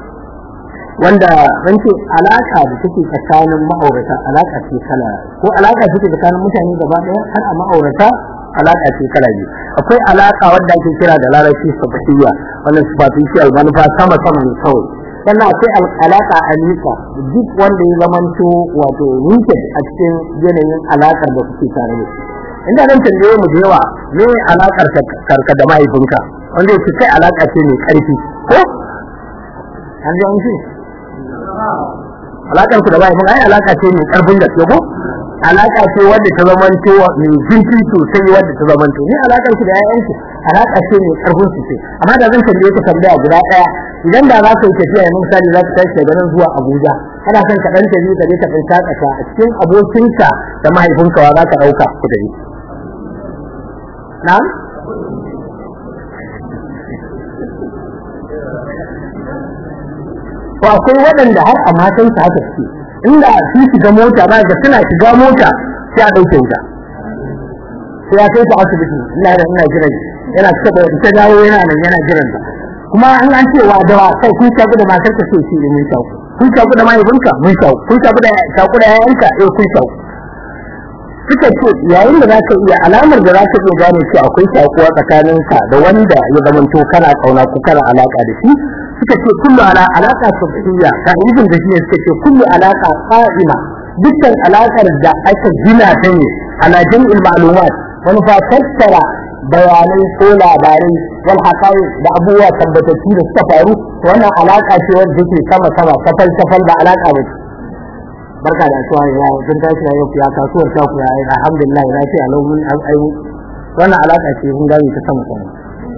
wanda zan ce alaka da take tsakanin ma'aurata alaka ce kala ko alaka take tsakanin mutane gaba ɗaya har a ma'aurata alaka ce kala biyu akwai alaka wanda ake kira da larabci sabahiyya wannan superficial manufa sama sama ne kawai sannan akwai alaka alika duk wanda ya zamanto wato rooted a cikin yanayin alakar da kuke tare da shi inda zan tambaye mu da yawa me alakar karka da mahaifinka wanda yake kai alaka ce mai karfi ko an ji an ce alakar ku da mahaifin ai alaka ce mai karfin gaske ko alaka ce wadda ta zamanto mai zurfi sosai wadda ta zamanto ni alakar ku da yayanki alaka ce mai karfin sosai amma da zan tambaye ka tambaya guda daya idan da za ka yi tafiya yanzu misali za ka tashi daga nan zuwa Abuja kana son ka dan tafi ka je ka dan shakata a cikin abokinka da mahaifinka wa za ka dauka ku tafi na'am to akwai waɗanda har a matan su haka suke inda su shiga mota ba ga suna shiga mota sai a ɗauke wuta sai ya kai ta asibiti ina da ina jiran yana cika da ta dawo yana nan yana jiran ta kuma an an ce wa dawa kai kun shaku da matar ka sai shi mun shaku kun shaku da mahaifinka mun shaku kun shaku da shaku da yayanka eh kun shaku suka ce yayin da zaka iya alamar da zaka iya gane cewa akwai shakuwa tsakaninka da wanda ya zamanto kana kauna ko kana alaka da shi suka ce kullu ala alaka sabiyya ka ibn da shi ne suka ce kullu alaka qa'ima dukkan alakar da aka gina ta ne ala jam'il ma'lumat wani fa tattara bayanai ko labarai wal haqai da abubuwa tabbatattu da suka faru wannan alaka ce wanda take sama sama safal safal ba alaka ba barka da asuwa ya kun tashi ya yau ya kasuwar ta ku ya alhamdulillah ya ce alau mun ai wannan alaka ce mun gani ta sama sama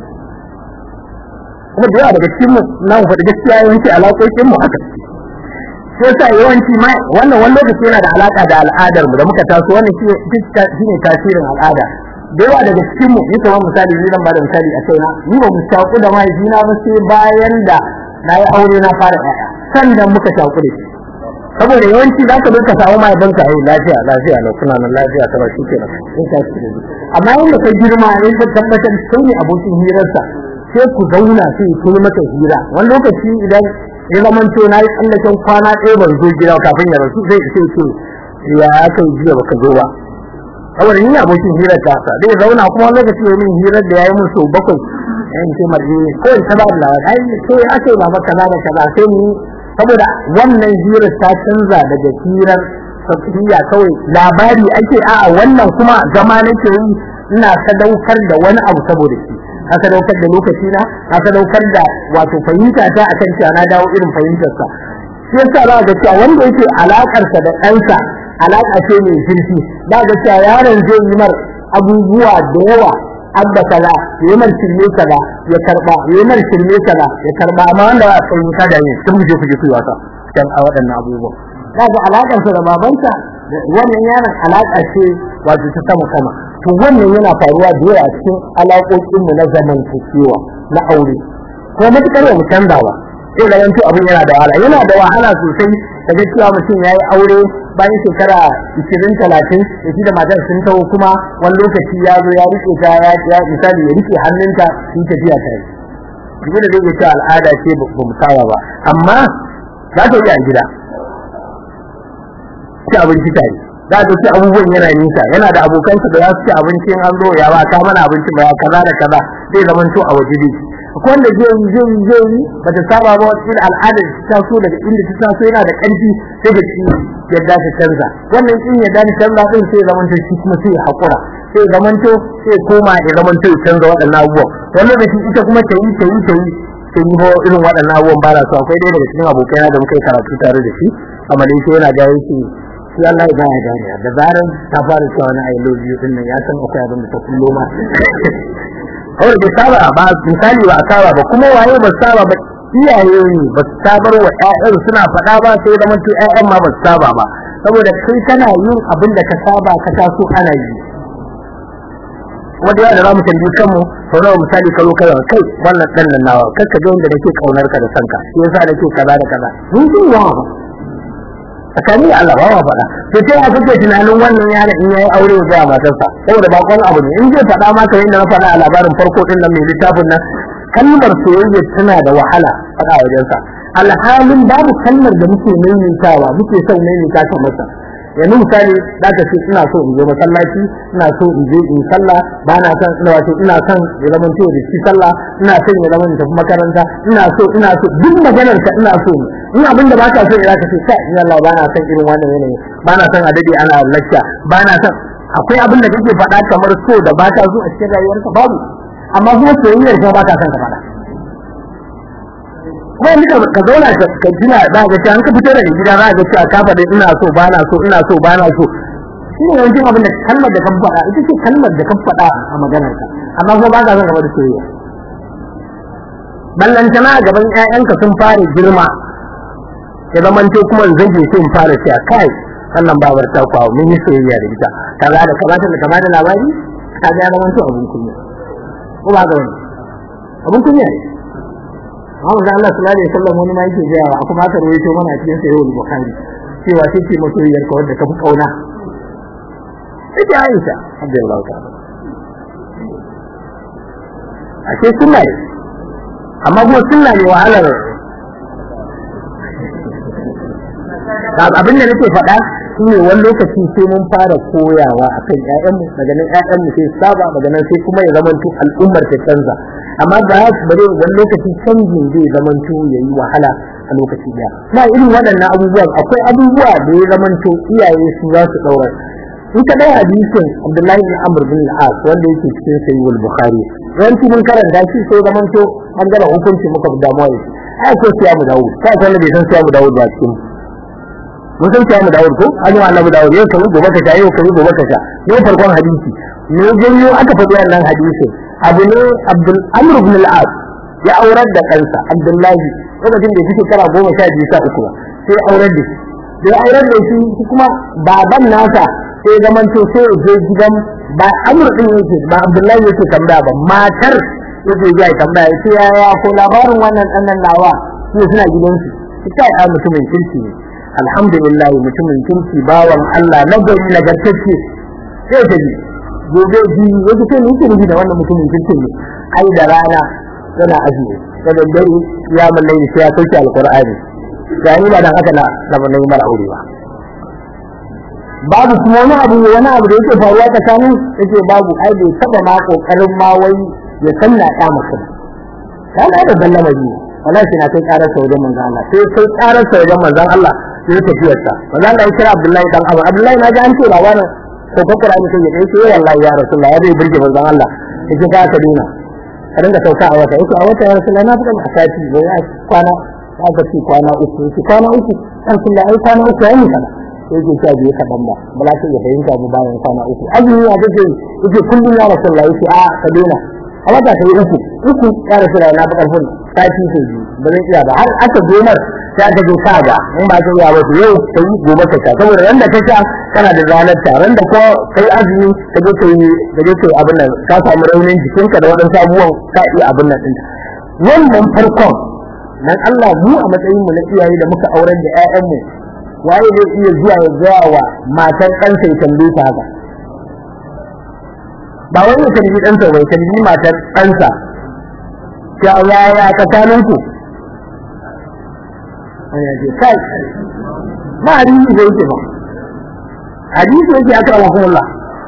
kuma da yawa daga cikin mu na mu faɗi gaskiya yawanci alaƙoƙin mu haka sai yasa yawanci ma wannan wani lokaci yana da alaka da al'adar mu da muka taso wannan shi ne tasirin al'ada da yawa daga cikin mu ni kamar misali ni zan bada misali a kaina ni ba mu shaku da mahaifina ba sai bayan da na yi aure na fara ƴaƴa sannan muka shaku da shi saboda yawanci za ka duka samu mahaifinka ai lafiya lafiya na kuna nan lafiya ta ba shi ke nan in ka shi da amma inda ka girma ne ka tabbatar kai ne abokin hirarsa sai ku zauna sai ku yi mata hira wani lokaci idan ya zama to na yi tsallaken kwana ɗaya ban zo gida kafin ya rasu zai ce ce ya aka yi jiya baka zo ba saboda ni abokin hirar ta sa zai zauna kuma wani lokaci ya min hirar da ya yi min sau bakwai yan ce marje ko in ta ba da ai ko ya ake ba maka kaza da kaza sai ni saboda wannan hirar ta canza daga hirar safiya kawai labari ake a'a wannan kuma zama nake yi ina sadaukar da wani abu saboda shi na sadaukar da lokaci na na sadaukar da wato fahimta ta akan cewa na dawo irin fahimtar sa shi yasa za ga cewa wanda yake alakar sa da ɗansa alaka ce mai zurfi za ga cewa yaron zai yi mar abubuwa da yawa abba kaza ya mar shirme kaza ya karba ya mar shirme kaza ya karba amma wanda ba fahimta da ne sun je kuje kuyi wasa dan a waɗannan abubuwan za ga alakar sa da babansa wannan yaron alaka ce wato ta sama sama to wannan yana faruwa da yawa a cikin alaƙoƙin mu na zamantakewa na aure ko matukar mu canza ba sai da yanto abin yana da wahala yana da wahala sosai daga cewa mutum yayi aure bayan shekara 20 30 da shi da matar sun tawo kuma wani lokaci ya zo ya rike ta ya ya misali ya rike hannunta sun tafiya tare duk da zai ce al'ada ce ba mu saba ba amma za ta yi a gida ci abinci tare za ka ci abubuwan yana nisa yana da abokansa da za su ci abinci an zo ya ba ka mana abinci ba ya kaza da kaza zai zama to a waje dai akwai wanda zai yi zai yi zai yi ba ta saba ba wata irin al'adar ta taso daga inda ta taso yana da ƙarfi sai da shi yadda ta canza wannan in yadda ta canza din sai zama to shi kuma sai ya haƙura sai zama to sai koma ya zama to ya canza waɗannan abubuwan wannan da shi ita kuma ta yi ta yi ta yi sai yi irin waɗannan abubuwan ba na so akwai ɗaya daga cikin abokaina da muka yi karatu tare da shi a malaysia yana ga yake shi Allah ya gane gane da zaran ta fara cewa na I love you din nan ya san akwai abin da ta kullo ma kawai bai saba ba misali ba a saba ba kuma waye ba saba ba iyaye ne ba su sabar wa ƴaƴan suna faɗa ba sai da mutu ƴaƴan ma ba su saba ba saboda kai kana yin abin da ka saba ka taso ana yi wanda ya da zamu tambayi kanmu sau nawa misali ka zo kai kai wannan dan nan nawa kar ka ga wanda nake kaunar ka da sanka shi yasa nake kaza da kaza mun ji yawa tsakani Allah ba ma faɗa to sai aka kake tunanin wannan yaron in yayi aure ya ga matarsa saboda ba kwan abu ne in zai faɗa ma kamar yadda na faɗa a labarin farko din nan mai littafin nan kalmar soyayya tana da wahala faɗa a wajensa alhalin babu kalmar da muke maimaitawa muke son maimaita ta masa yanzu misali za ka ce ina so in je masallaci ina so in je in sallah ba na son ina wato ina son ya zama to da shi sallah ina son ya zama in tafi makaranta ina so ina so duk maganar ka ina so in abin da baka so ya ka ce kai in Allah ba na son irin wannan yanayi ba na son a dade ana lacca ba na son akwai abin da kake faɗa kamar so da baka so a cikin rayuwarka babu amma kuma soyayyar kuma baka son ka faɗa kuma nika ka zauna ka jina za ga cewa an ka fito daga gida za ga cewa ka faɗi ina so ba na so ina so ba na so shi ne yawancin abin da kalmar da ka faɗa ita ce kalmar da ka faɗa a maganar ka amma kuma ba ka son gaba da soyayya ballantana a gaban ƴaƴanka sun fara girma ya zama to kuma zage su in fara cewa kai wannan babar ta kwawo mun yi soyayya da ita kaza da kaza da kaza da labari ka ga ya zama to abun kunya ko ba ga wani abun kunya ne amma da Allah sallallahu alaihi wasallam wani ma yake gaya a kuma aka rawaito mana cikin sahih al-bukhari cewa take masoyiyar ka wanda ka fi kauna ita Aisha radiyallahu ta'ala a ce sunna ne amma kuma sunna ne wahalar abin da nake faɗa shi ne wani lokaci sai mun fara koyawa a kan ƴaƴanmu daga nan ƴaƴanmu sai saba daga nan sai kuma ya zamanto al'ummar ta canza amma ba ya bare wani lokaci canjin zai zamanto ya yi wahala a lokaci ɗaya na irin waɗannan abubuwan akwai abubuwa da ya zamanto iyaye su za su ɗaura in ka ɗaya hadisin Abdullahi bin Amr bin al-As wanda yake cikin Sahih al-Bukhari yawanci mun karanta shi sai zamanto an gaba hukunci muka fi damuwa da shi ai ko siyamu Dawud sai wanda bai san siyamu Dawud ba cikin mun san cewa mu Dawud ko an yi annabi Dawud yau kai gobe ka sha yau kai gobe ka sha yau farkon hadisi ne janyo aka faɗi wannan hadisi abu ne Abdul Amr ibn al-As ya aurar da kansa Abdullahi lokacin da yake kara goma sha biyu sha uku sai aurar da shi sai aurar da shi kuma baban nasa sai zaman to sai je gidan ba Amr din yake ba Abdullahi yake tambaya ba matar yake ya tambaya sai ya ko labarin wannan dan nan nawa sai suna gidansu sai ya mutumin kirki ne alhamdulillah mutumin kirki bawan Allah na gari nagartacce sai ta ji gobe ji yake ce ni kirki da wannan mutumin kirki ne ai da rana yana azumi da daddare ya mallai sai ya sauke alqur'ani da ni ba dan haka na da mallai mara aure ba babu kuma wani abu wani abu da yake faruwa tsakanin yake babu ai bai taba ma kokarin ma wai ya sanna ya masa kana da sallama ji wallahi na kai karar sa wajen manzon Allah sai kai karar sa wajen manzon Allah sai tafiyar sa manzon Allah ya kira Abdullahi dan Abu Abdullahi na ji an ce labarin ko ko Qur'ani sai ya ce wallahi ya Rasulullah ya bai burge manzon Allah yake ka ka dina ka dinga sauka a wata yake a wata ya Rasulullah na fuka a sati bai ya kwana aka ce kwana uku yake kwana uku Rasulullah ai kwana uku yayi kana yake sha biyu kaɗan ba ba za ka iya fahimta mu bayan kwana uku azumi ya kace yake kullum ya Rasulullah yake a ka dina a wata sai uku uku ya Rasulullah na fuka fun sati sai biyu ba zan iya ba har aka gomar sai aka je kaga in ba ka iya ba to yau kai gobe ka sha saboda ran da ka sha kana da ranar ta ran da ko kai azumi ka je kai ka je kai abin nan ka samu raunin jikinka da wadansu abubuwan ka iya abin nan din wannan farkon nan Allah mu a matsayin mu na iyaye da muka aurar da ƴaƴan mu waye zai iya zuwa ya gaya wa matan ɗansa ya tambaye ta haka ba wani ya tambayi ɗansa bai tambayi matar ɗansa ya yaya tsakaninku ya ce kai ba hadisi da yake ba hadisi yake aka rawa kuma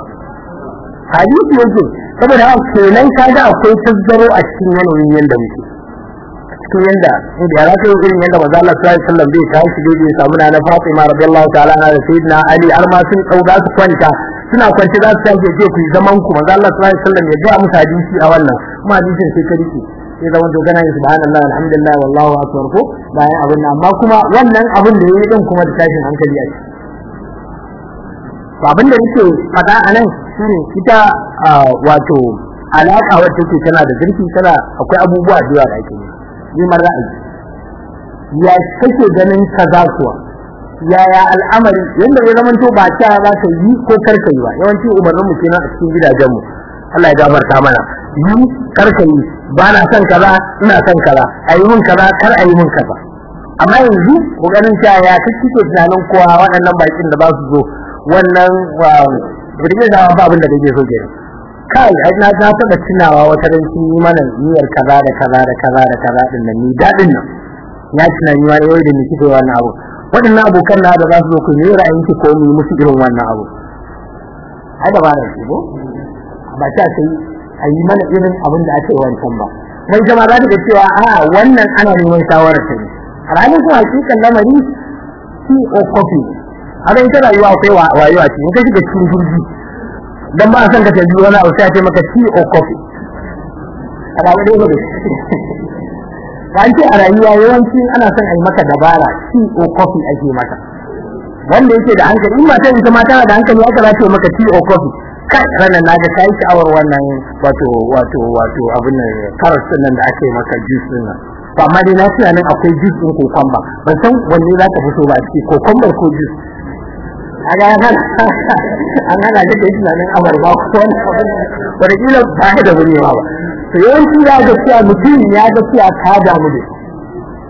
hadisi yake saboda haka kenan kaga akwai tazzaro a cikin yanayin yanda muke cikin yanda inda ya zaka yi irin yanda manzo Allah sallallahu alaihi wasallam bai tashi dai bai samu na Fatima radiyallahu ta'ala anha da sayyidina Ali har ma sun dauka su kwanta suna kwance za su tashi je ku yi zaman ku manzo Allah sallallahu alaihi wasallam ya ga musu hadisi a wannan kuma hadisin sai ka rike sai zama to kana yin subhanallah alhamdulillah wallahu akbar ko bayan abin nan amma kuma wannan abin da yayi din kuma da tashin hankali a ciki to abin da yake fada a nan shine ita wato alaka wacce take tana da zurfi tana akwai abubuwa da yawa da ake yi man ra'ayi ya kake ganin kaza kuwa yaya al'amari yanda ya zama to ba ta za ka yi ko karka yi ba yawanci umarnin mu kenan a cikin gidajen mu Allah ya gafarta mana yi karka yi ba na son kaza ina son kaza a yi min kaza kar a yi min kaza amma yanzu kokarin cewa ya kake tunanin kowa waɗannan bakin da za su zo wannan birgin da ba abin da kake so kenan kai ai na ta taba tunawa wata ran sun yi mana niyyar kaza da kaza da kaza da kaza din nan ni dadin nan ya tunani wani yau da ni kike wannan abu waɗannan abokan na da za su zo ku ne ra'ayin ki ko mu yi musu irin wannan abu ai da ba da shi ko ba ta sai a yi mana irin abin da ake wancan ba wai jama'a za ta ga cewa a wannan ana neman shawarar ta ne a ranar kuma hakikan lamari shi o kofi a ita rayuwa akwai wayo a cikin ka shiga cikin jirgi dan ba san ka tafi wani abu sai ce maka tea or coffee a ba dai ne ba ce a rayuwa yawanci ana son a yi maka dabara tea or coffee ake maka wanda yake da hankali in mata ita ma tana da hankali aka za ta maka tea or coffee kai ranar na ga kai sha'awar wannan wato wato wato abin nan karas din nan da ake maka juice din nan to amma dai na tunanin akwai juice din kokomba ban san wanne za ka fito ba a ciki kokomba ko juice aga nan an hana da kai tunanin abarba ko wani abin wanda kila ba ka da wuri ba to yawanci ya ga cewa mutum ya ga cewa ka damu da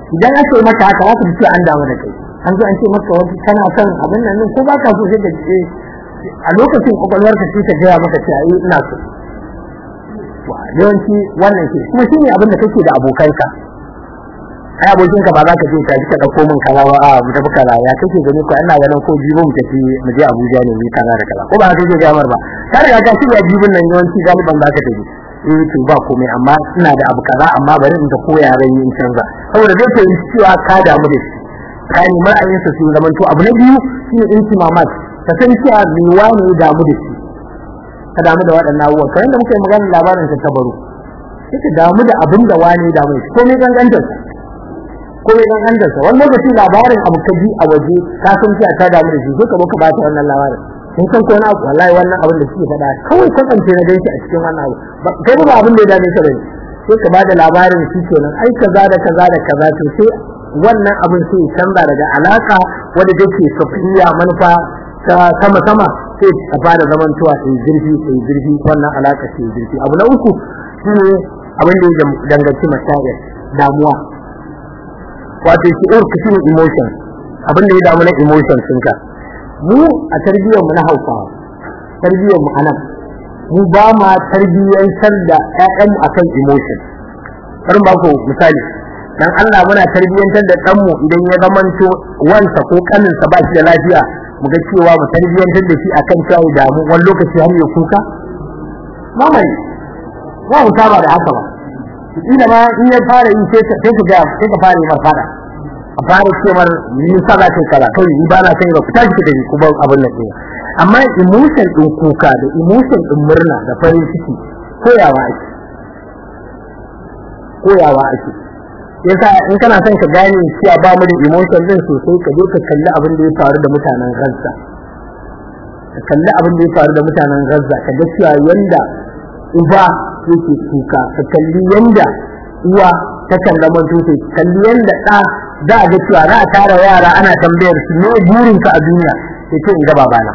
idan aka yi maka haka za ka ji an damu da kai an zo an ce maka wani kana son abin nan ko ba ka so sai ka ce a lokacin kwakwalwarka sai ta gaya maka cewa eh ina so yawanci wannan ke kuma shine abin da kake da abokanka ai abokin ka ba za ka je ka ka dauko min kaza ba a mu tafi kaza ya kake gani ko ina ganin ko jibo mu tafi mu je Abuja ne mu kaza da kaza ko ba ka je gamar ba ka riga ka shirya jibin nan yawanci galiban za ka tafi eh to ba komai amma ina da abu kaza amma bari in ta koya ran yin canza saboda zai fahimci cewa ka damu da shi ka ni ra'ayinsa sun zaman to abu na biyu shine intimamat ka san cewa me wani ya damu da shi ka damu da waɗannan abubuwan kamar da muka yi magana labarin ta tabaru sai ka damu da abin da wani ya damu da shi komai gangantar komai gangantar sa wani lokaci labarin abu ka ji a waje ka san cewa ka damu da shi sai ka zo ka ba ta wannan labarin in san ko na abu wallahi wannan abin da suke faɗa kawai kwatance na ganshi a cikin wannan abu kai ba abin da ya dame ka bane sai ka ba da labarin shi kenan ai kaza da kaza da kaza to sai wannan abin sai canza daga alaka wadda take safiya manufa ta sama sama sai a fara zaman tuwa sai zurfi sai zurfi wannan alaka sai zurfi abu na uku shine abin da ya danganci masayar damuwa wato shi'ur kashin emotion abin da ya damu na emotion ɗinka mu a tarbiyyar mu na Hausawa tarbiyyar mu anan mu ba ma tarbiyyantar da ƴaƴanmu akan emotion bari ba ku misali dan Allah muna tarbiyyantar da ɗanmu idan ya zamanto wansa ko kaninsa ba shi da lafiya mu ga cewa mu tarbiyyantar da shi akan cewa ya damu wani lokaci har ya kuka mamai ba mu saba da haka ba ina ma in ya fara yi sai ka sai ka ga sai ka fara yi mar fada a fara cewar ni saba kai kala kai ni ba na san ba ku tashi da ni ku ba abin nan ɗin amma emotion din kuka da emotion din murna da farin ciki koyawa ake koyawa ake yasa in kana son ka gane cewa ba mu da emotion din sosai ka je ka kalli abin da ya faru da mutanen Gaza ka kalli abin da ya faru da mutanen Gaza ka ga cewa yanda uba yake kuka ka kalli yanda uwa ta kalla manto ta kalli yanda da za a ga cewa za a tara yara ana tambayar su me burin ka a duniya sai ce in ga babana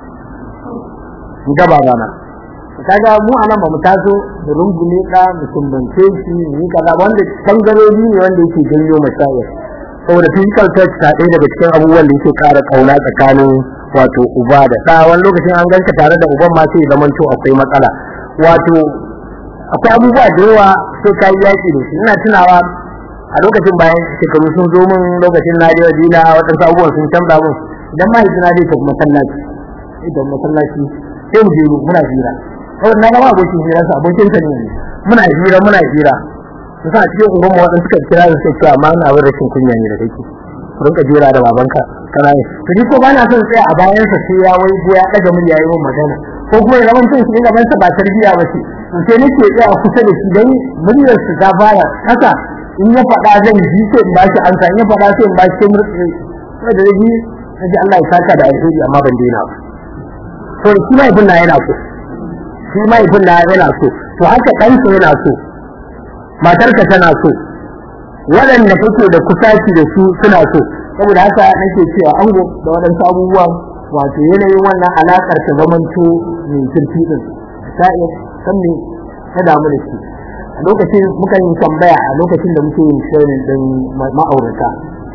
in ga babana kaga mu anan ba mu taso da rungume ka mu sumbance shi ni kaza wanda bangarori ne wanda yake janyo masayar saboda physical touch ta ɗaya daga cikin abubuwan da yake ƙara kauna tsakanin wato uba da ɗa wani lokacin an ganka tare da uban ma sai zaman to akwai matsala wato akwai abubuwa da yawa sai ka yi yaƙi da shi ina tunawa a lokacin bayan shekaru sun zo min lokacin na je Madina waɗansu abubuwan sun canza min idan mahaifina zai tafi masallaci idan masallaci sai mu je muna hira kawai na gama abokin hira sa abokin sa ne muna hira muna hira su sa cikin unguwar waɗanda suka kira su sai cewa ma na abin rashin kunya ne da kake ku rinka jira da babanka kana yi to ni ko ba na son tsaya a bayan sa sai ya wai ya daga murya yayin magana ko kuma ya zama cin shi gaban sa ba tarbiya ba ce to sai nake tsaya kusa da shi dan muryar su ta fara haka in ya faɗa zan ji sai in ba shi ansa in ya faɗa sai in ba shi murtsi sai da ji sai Allah ya saka da alheri amma ban daina ba to shi mai bin na yana so shi mahaifin na yana so to haka ɗansa yana so matarka tana so waɗanda kake da kusaci da su suna so saboda haka nake cewa ango da waɗansu abubuwan wato yanayin wannan alaƙar ta zamanto mai kirki din ta iya san me ta damu da shi a lokacin muka yi tambaya a lokacin da muke yin shirin din ma'aurata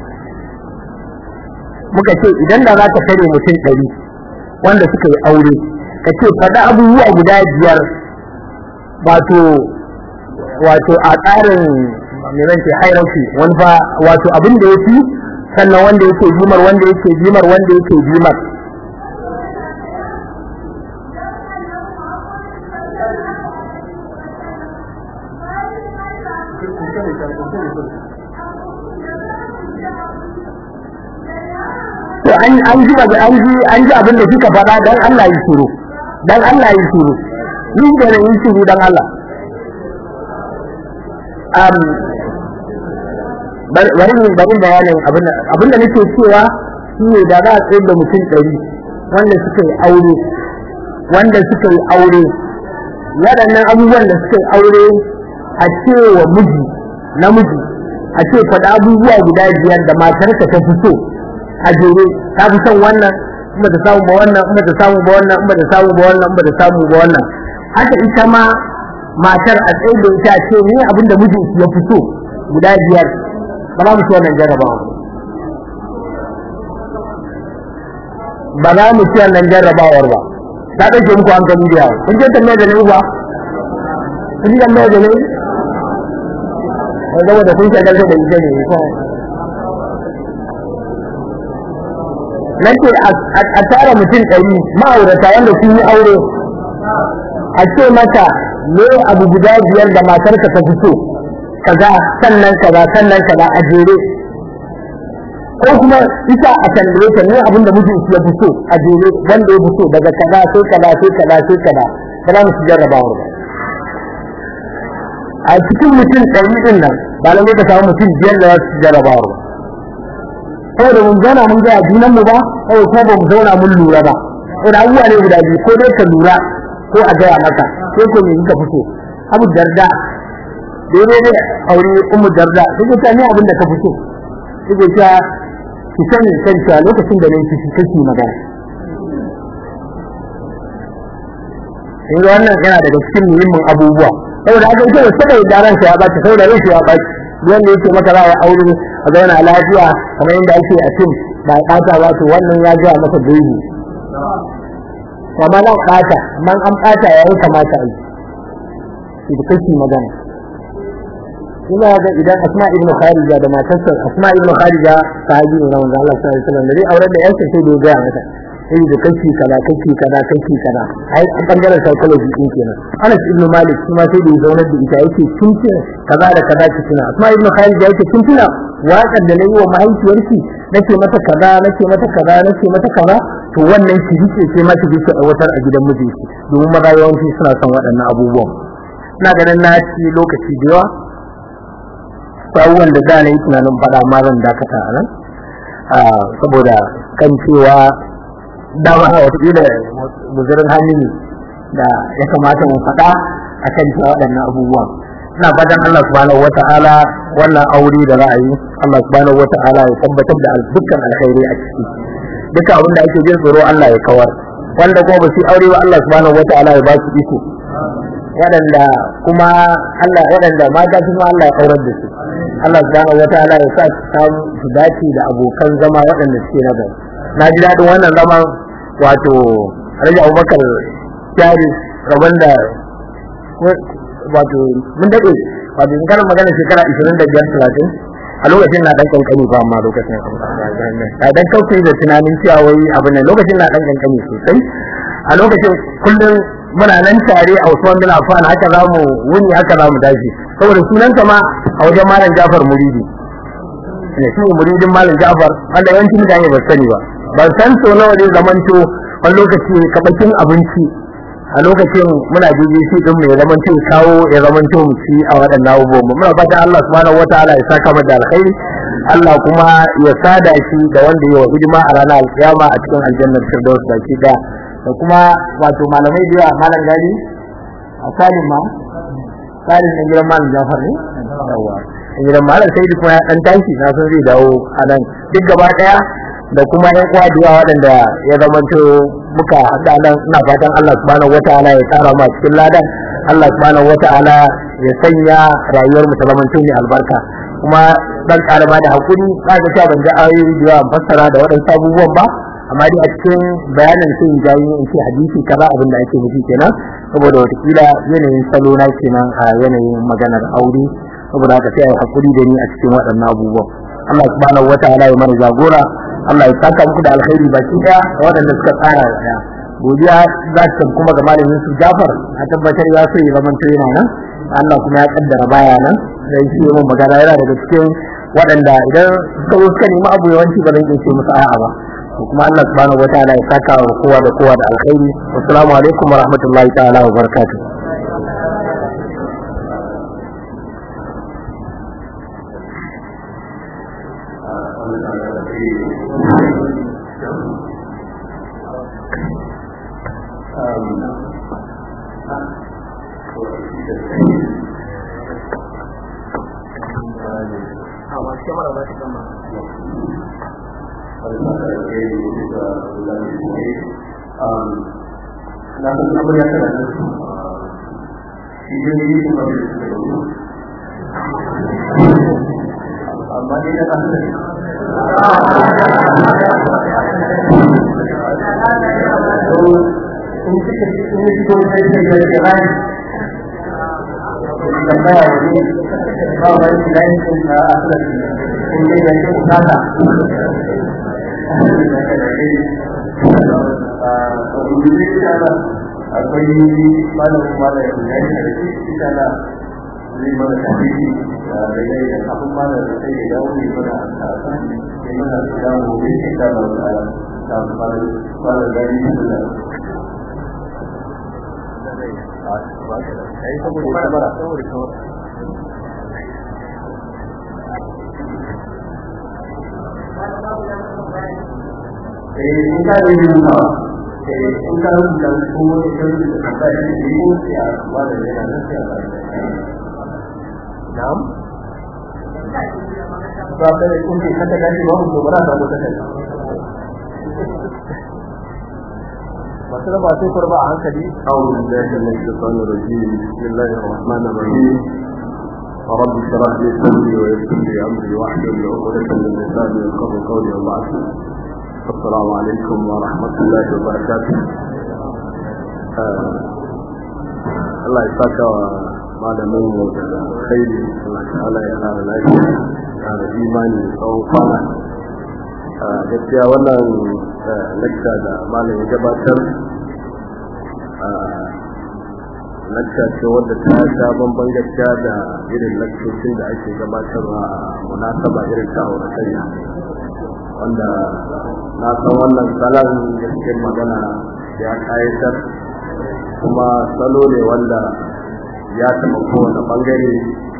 muka ce idan da za ka tare mutum ɗari wanda suka yi aure ka ce faɗa abubuwa guda biyar wato wato a tsarin me zan ce hierarchy wani fa wato abin da yafi sannan wanda yake jimar wanda yake jimar wanda yake jimar to an an ji an ji an ji abin da kika faɗa dan Allah ya shiru dan Allah ya shiru ni da ne shiru dan Allah um bari bari bayanin abin abin da nake cewa shine da za a tsayar da mutum ɗari wanda suka yi aure wanda suka yi aure waɗannan abubuwan da suka yi aure a cewa miji namiji a ce faɗa abubuwa guda biyar da matarka ta fi so a jere ta fi son wannan in ba ta samu ba wannan in ba ta samu ba wannan in ba ta samu ba wannan in ba ta samu ba wannan haka ita ma matar a tsaye da ita ce ne abinda mijinki ya fi so guda biyar ba za mu ci wannan jarrabawa ba za mu ci wannan jarrabawar ba ta ɗauke muku hankali da yawa kun je tambaya da ne ba kun ji tambaya da ne wanda wanda kun shagalta da ita ne nake a tara mutum ɗari ma'aurata wanda sun yi aure a ce mata me abu guda biyar da matarka ta fito kaza sannan kaza sannan kaza a jere ko kuma ita a tambaye ta ne abin da mijin ya fito a jere wanda ya fito daga kaza sai kaza sai kaza sai kaza ba za mu ci jarrabawar ba a cikin mutum ɗari ɗin nan ba lalle ka samu mutum biyar da za su ci jarrabawar ba saboda mun zauna mun ga junan mu ba kawai ko ba mu zauna mun lura ba saboda abubuwa ne guda biyu ko dai ka lura ko a gaya maka ko ko me ka fito abu darda daidai ne aure ummu darda duk ta ne abin da ka fito duk ta ki sani kan cewa lokacin da nake shi kake magana in wannan yana daga cikin muhimmin abubuwa saboda haka ita saboda daren shi ya baci saboda ran shi ya baci wanda yake maka za a aure a zauna lafiya kamar yadda ake a fim ba a ɓata ba to wannan ya gaya maka dole kamar nan ɓata amma an ɓata ya yi kamata a yi da kake magana ina ga idan asma ibnu kharija da matarsa asma ibnu kharija sahabi ne na manzo Allah sallallahu alaihi wasallam da dai auren da yansa sai da ya gaya mata sai da kake kaza kake kaza kake kaza ai a bangaren psychology din kenan Anas ibn Malik kuma sai da ya zauna da ita yake tunce kaza da kaza ki tuna Asma ibn Khalid yake tun tuna waƙar da nayi wa mahaifiyarki nake mata kaza nake mata kaza nake mata kaza to wannan ki rike sai ma ki rike aiwatar a gidan mijinki domin maza yawanci suna son waɗannan abubuwan ina ganin na ci lokaci da yawa abubuwan da da na yi tunanin faɗa ma zan dakata a nan saboda kan cewa dama a watakila guzurin hannu da ya kamata mu faɗa a kan cewa waɗannan abubuwan ina fatan Allah subhanahu wata'ala wannan aure da za a yi Allah subhanahu wata'ala ya tabbatar da dukkan alkhairi a ciki duka abin da ake jin tsoro Allah ya kawar wanda kuma ba su aure ba Allah subhanahu wata'ala ya ba su iko waɗanda kuma Allah waɗanda mata kuma Allah ya aurar da su Allah subhanahu wata'ala ya sa su samu su dace da abokan zama waɗanda suke na gari na ji daɗin wannan zaman wato Alhaji Abubakar Jari rabon da wato mun daɗe wato in kana magana shekara 25 30 a lokacin na dan kankani ba amma lokacin a dan kauce da tunanin cewa wai abin nan lokacin na dan kankani sosai a lokacin kullum muna nan tare a Usman bin Affan haka zamu wuni haka zamu dace saboda sunan ma a wajen Malam Jafar Muridi ne shi muridin Malam Jafar wanda yawanci mutane ba sani ba ban san so nawa ne zamanto wani lokaci kabakin abinci a lokacin muna jeje shi din mai zaman cin kawo ya zaman to mu ci a waɗannan abubuwan mu muna fatan Allah subhanahu wataala ya saka mu da alkhairi Allah kuma ya sada shi da wanda ya wa hidima a ranar alkiyama a cikin aljannar firdaus baki da da kuma wato malamai da yawa malam gani a salim ma salim ne gidan malam Jafar ne yawa gidan malam sai kuma ya dan tashi na san zai dawo a nan duk gaba daya da kuma yan uwa da yawa waɗanda ya zamanto muka haɗa nan ina fatan Allah subhanahu wataala ya tsara mu cikin ladan Allah subhanahu wataala ya sanya rayuwar mu ta zamanto mai albarka kuma dan karama da hakuri kaga cewa ban ji ayoyi da yawa fassara da waɗansu abubuwan ba amma dai a cikin bayanin sai in jawo in ce hadisi kaza abin da ake nufi kenan saboda watakila yanayin salo na kenan a yanayin maganar aure saboda haka sai a hakuri da ni a cikin waɗannan abubuwan Allah subhanahu wataala ya mana jagora Allah ya saka muku da alkhairi baki daya da waɗanda suka tsara da godiya za ta kuma ga malamin Yusuf Jafar a tabbatar ya so ya zama to yana nan Allah kuma ya kaddara baya nan dan shi mun magana yana daga cikin waɗanda idan suka zo suka nemi abu yawanci ba zan iya ce musu a'a ba kuma Allah subhanahu wataala ya saka wa kowa da kowa da alkhairi assalamu alaikum wa rahmatullahi ta'ala wa barakatuh na san abu ya tara da su idan yi kuma da su da su amma dai na kasar in suka in yi fito sai sai da ke rai tambaya wani ba wa shi da yin sun a asali in dai da ke bukata akwai malamin malamin ya yi da shi ita na zai mana tafiye da yayi da kafin malamin sai ya dawo ne mana a kasa ne mana su dawo ne ke kama da ta fara fara gani da eh in ka yi rubuta eh in ka rubuta ko wani kan da ka ba shi ne ko ya ba da yana nan sai ba na'am ba ka da kun ka ta gani ba mu ba ta ta kai masu raba sai kurba a hankali أعوذ بالله من الشيطان الرجيم بسم الله الرحمن الرحيم رب اشرح لي صدري ويسر لي أمري واحلل عقدة من لساني يفقهوا قولي وبعد السلام عليكم ورحمة الله وبركاته Allah ya saka wa malamin mu da khairi Allah ta'ala ya kara lafiya kara imani da tsawon kwana gaskiya wannan lakta da malam ya gabatar lakta ce wadda ta sha bamban gaskiya da irin laktocin da ake gabatarwa a munasaba irin ta auratayya wanda na san wannan salon gaskiyar magana ya kayatar kuma salo ne wanda ya taɓa kowane ɓangare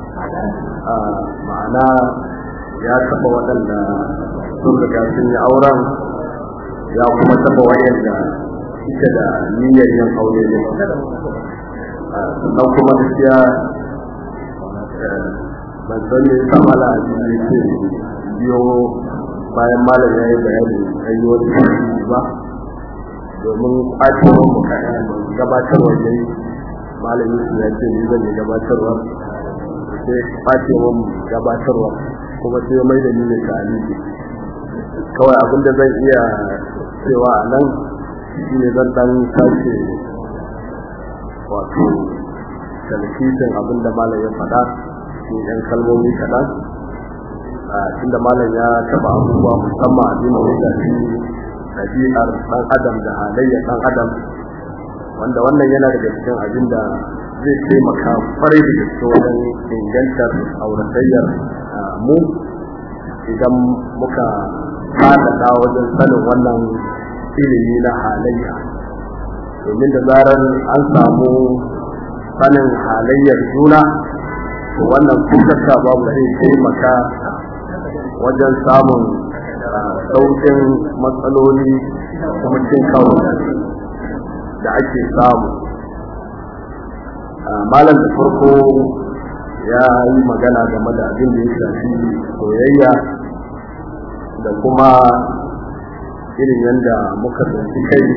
ma'ana ya taɓa waɗanda sun riga sun yi auren ya kuma taɓa waɗanda suke da niyyar yin aure ne sannan kuma gaskiya ban san me yasa mala ne ce biyo bayan malam ya yi bayani an yi wani ba domin ƙwacewar mu gabatarwa ne malam yusuf ya ce ni zan yi gabatarwa sai ƙwacewar mu gabatarwa kuma sai mai da ni ne ta aliki kawai abinda zan iya cewa a nan shi ne zan dan sake wato talakijin abinda malam ya faɗa cikin yan kalmomi kaɗan tunda malam ya taba abubuwa musamman abin da ya shafi ɗabi'ar ɗan adam da halayyar ɗan adam wanda wannan yana daga cikin abin da zai taimaka kwarai da gaske wajen ingantar auratayyar mu idan muka faɗaɗa wajen sanin wannan ilimi na halayya domin da zarar an samu sanin halayyar juna wannan kusurka babu zai taimaka wajen samun saukin matsaloli kuma cin kawo da ake samu malam da farko ya yi magana game da abin da ya shafi soyayya da kuma irin yadda muka tsinci kai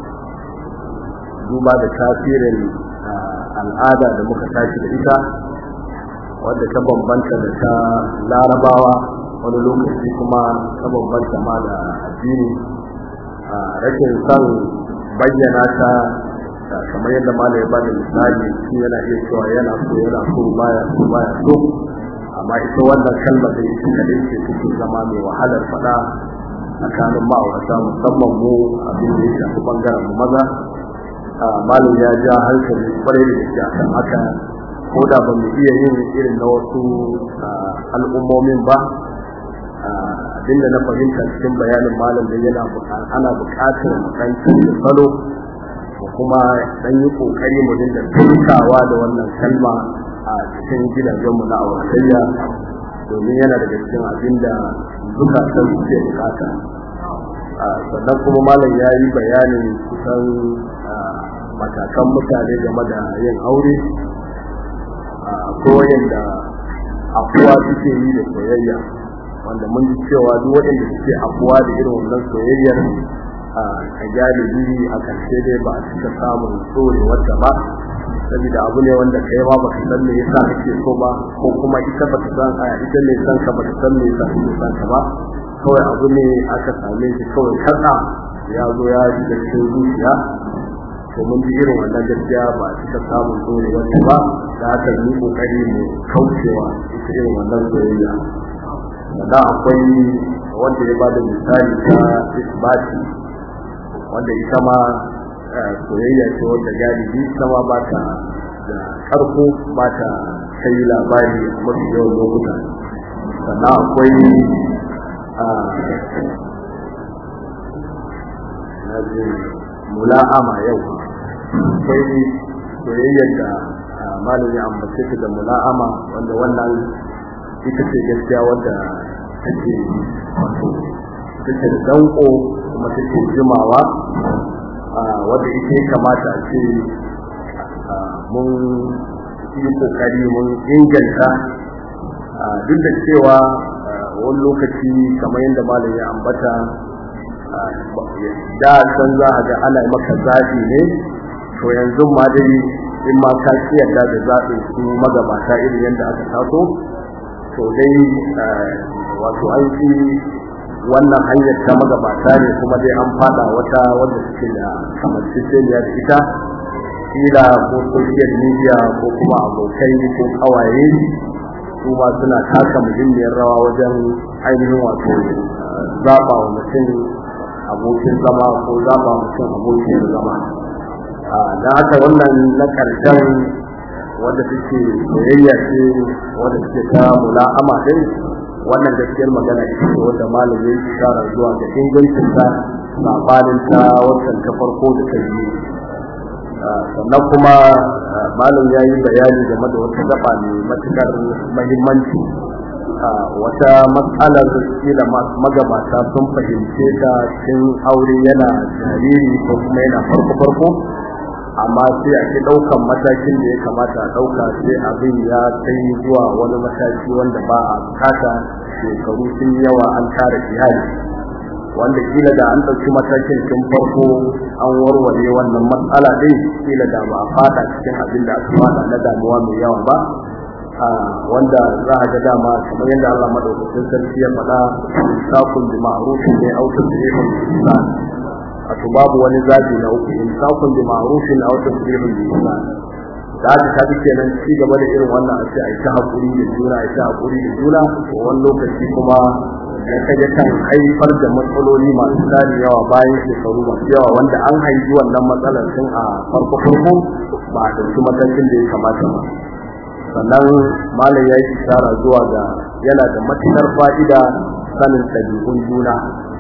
duba da tasirin al'ada da muka tashi da ita wadda ta bambanta da ta larabawa wani lokaci kuma ta bambanta ma da addini a rashin son bayyana ta kamar yadda malam ya bada misali shi yana iya cewa yana so yana so baya so baya so amma ita wannan kalmar da ita kadai ce take zama mai wahalar faɗa tsakanin ma'aurata musamman mu abin da ya shafi bangaren mu maza malam ya ja hankali kwarai da gaske akan haka ko da ba mu iya yin irin na wasu al'ummomin ba abinda na fahimta cikin bayanin malam da yana ana buƙatar dan canza salo ko kuma dan yi kokari mu dinga tunkawa da wannan kalma a cikin gidajenmu na auratayya domin yana daga cikin abinda zukatan suke bukata sannan kuma malam ya yi bayanin kusan matakan mutane game da yin aure ko wayanda afuwa suke yi da soyayya wanda mun ji cewa duk waɗanda suke afuwa da irin wannan soyayyar a galibi a ƙarshe dai ba a cika samun tsore wata ba saboda abu ne wanda kai ma baka san me yasa kake so ba ko kuma ita bata san a ita ne san ka bata san me yasa kake san ka ba kawai abu ne aka same shi kawai katsa ya zo ya shiga cikin zuciya to mun ji irin wannan gaskiya ba a cika samun dole wanda ba da haka yi kokari mu kaucewa ita irin wannan soyayya da akwai wanda ya bada misali ta isbati wanda ita ma soyayya ce wanda galibi ita ma ba ta da karko ba ta kai labari a mafi yawan lokuta sannan akwai mula'ama yau akwai soyayyar da malami ambace ta da mula'ama wanda wannan ita ce gaskiya wadda take wato take da danko kuma take jimawa wadda ita ya kamata a ce mun yi kokari mun inganta duk da cewa wani lokaci kamar yadda malam ya ambata da san za a ga ana maka zaɓi ne to yanzu ma dai in ma ka yarda da zaɓin su magabata irin yadda aka taso to dai wato an fi wannan hanyar ta magabata ne kuma dai an fada wata wanda suke da kamar da ita kila ko social media ko kuma abokai ko kawaye su ma suna taka muhimmiyar rawa wajen ainihin wato zaba wa mutum abokin zama ko zaba mutum abokin zama da haka wannan na ƙarshen wanda take soyayya ce wanda take ta mula'ama din wannan gaskiyar magana ita ce wanda malami ya shara zuwa ga ingancin ta sabanin ta wancan ta farko da ta yi sannan kuma malam ya yi bayani game da wata gaba mai matukar mahimmanci wata matsalar kila magabata sun fahimce ta cikin aure yana jariri ko kuma yana farko-farko amma sai a ke ɗaukan matakin da ya kamata a ɗauka sai abin ya kai zuwa wani mataki wanda ba a bukata shekaru sun yawa an tara iyali wanda kila da an ɗauki matakin tun farko an warware wannan matsala ɗin kila da ba a fada cikin abin da aka fada na damuwa mai yawa ba wanda za a ga dama kamar yadda Allah madaukakin sarki ya faɗa sakun bi ma'rufin ne au tasrihun bi ihsan wato babu wani zabi na uku in sakun bi ma'rufin au tasrihun bi ihsan da aka tafi kenan ci gaba da irin wannan a ce a yi ta haƙuri da juna a yi ta haƙuri da juna to wani lokaci kuma ya kaje kan haifar da matsaloli masu tsari yawa bayan shekaru masu yawa wanda an haifi wannan matsalar tun a farko farko ba a ɗauki matakin da ya kamata ba sannan malam ya yi ishara zuwa ga yana da matuƙar fa'ida sanin ɗabi'un juna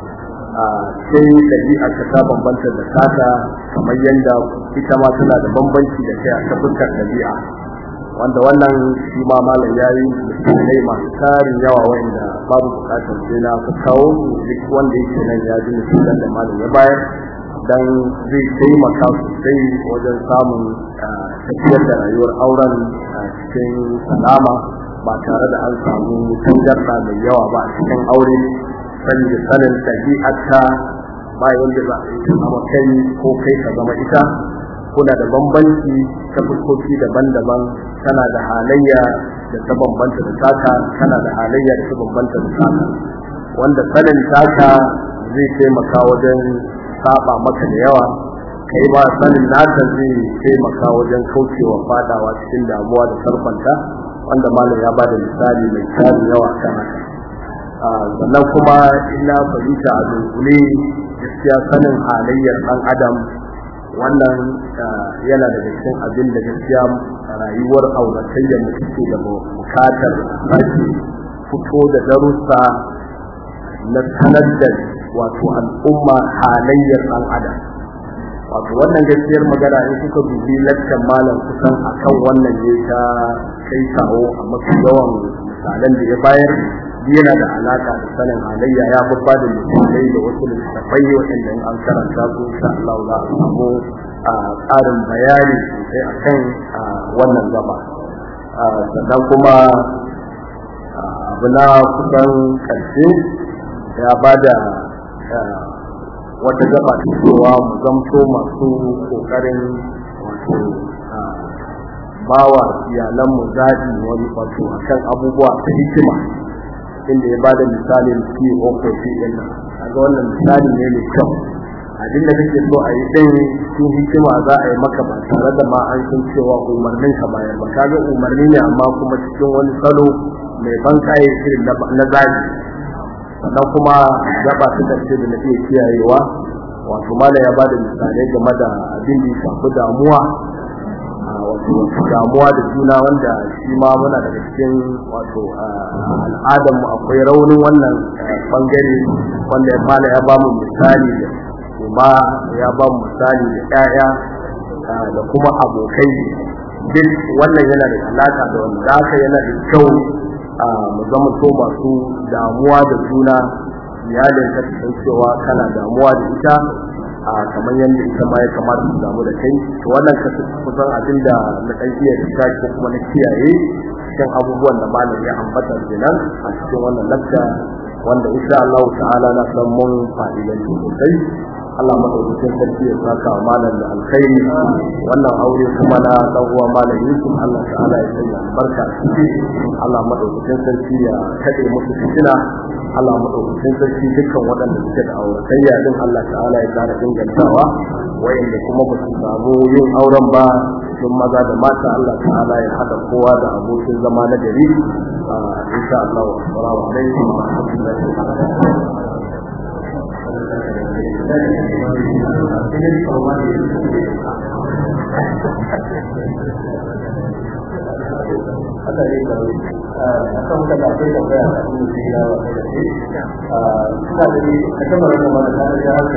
sai ɗabi'a ka ta bambanta da tata kamar yadda ita ma tana da bambanci da kai a ta fuskar ɗabi'a wanda wannan shi ma malam ya yi misalai masu tarin yawa wanda babu bukatar sai na ka kawo duk wanda yake nan ya ji misalan da malam ya bayar dan zai taimaka sosai wajen samun tafiyar da rayuwar auren cikin salama ba tare da an samu tangarda mai yawa ba a cikin aure sanin sanin ɗabi'arta ba yanda za a yi zama kai ko kai ka zama ita kuna da bambanci ta fuskoki daban-daban tana da halayya da ta bambanta da taka tana da halayya da ta bambanta da taka wanda sanin taka zai taimaka wajen saba maka da yawa kai ba sanin naka zai taimaka wajen kaucewa fadawa cikin damuwa da sarfanta wanda malam ya bada misali mai tarin yawa kan haka sannan kuma ina fahimta a dunkule gaskiya sanin halayyar ɗan adam wannan yana daga cikin abin da gaskiya rayuwar auratayyar da suke da bukatar sake fito da darussa na sanar da wato al'umma halayyar ɗan adam wato wannan gaskiyar magana in kuka dubi lakcan malam kusan akan wannan ne ta kai kawo a mafi yawan misalan da ya bayar yana da alaka da sanin halayya ya babba da misalai da wasu littattafai waɗanda in an karanta su insha Allah za a samu ƙarin bayani sosai akan wannan gaba sannan kuma abu na kusan ƙarshe ya ba da wata gaba ta cewa mu zamto masu ƙoƙarin wato bawa iyalanmu zaɓi wani wato akan abubuwa ta hikima inda ya bada misalin ci ko ko ci din nan kaga wannan misali ne mai kyau abinda kake so a yi din cikin hikima za a yi maka ba tare da ma an san cewa umarnin ka bayar ba kaga umarni ne amma kuma cikin wani salo mai ban kai irin na zaɓi sannan kuma gaba ta karshe da na iya kiyayewa wato mala ya bada misalai game da abin da ya shafi damuwa wato damuwa da juna wanda shi ma muna daga cikin wato al'adar mu akwai raunin wannan bangare wanda ya mala ya ba mu misali da kuma ya ba mu misali da ƴaƴa da kuma abokai duk wannan yana da alaka da wanda haka yana da kyau mu zama so masu damuwa da juna iyalin ka san cewa kana damuwa da ita a kamar yadda ita ma ya kamata su damu da kai to wannan ka kusan abin da na kan iya da ko kuma na kiyaye cikin abubuwan da malam ya ambata kenan a cikin wannan lakka wanda insha Allah ta'ala na san mun fa'idan sosai Allah madaukakin sarki ya saka wa malam da alkhairi wannan aure kuma na dan uwa malam Yusuf Allah ta'ala ya sanya albarka ciki Allah madaukakin sarki ya kade musu fitina Allah madaukakin sarki dukkan waɗanda suke da auratayya din Allah ta'ala ya kara ingantawa wayanda kuma ba su samu yin auren ba cikin maza da mata Allah ta'ala ya hada kowa da abokin zama na gari insha Allah assalamu alaikum wa rahmatullahi wa barakatuh Allah ya kawai a kan ka da akwai tambaya a cikin jira wa kai da shi ina da ni a kan mara da ta da haka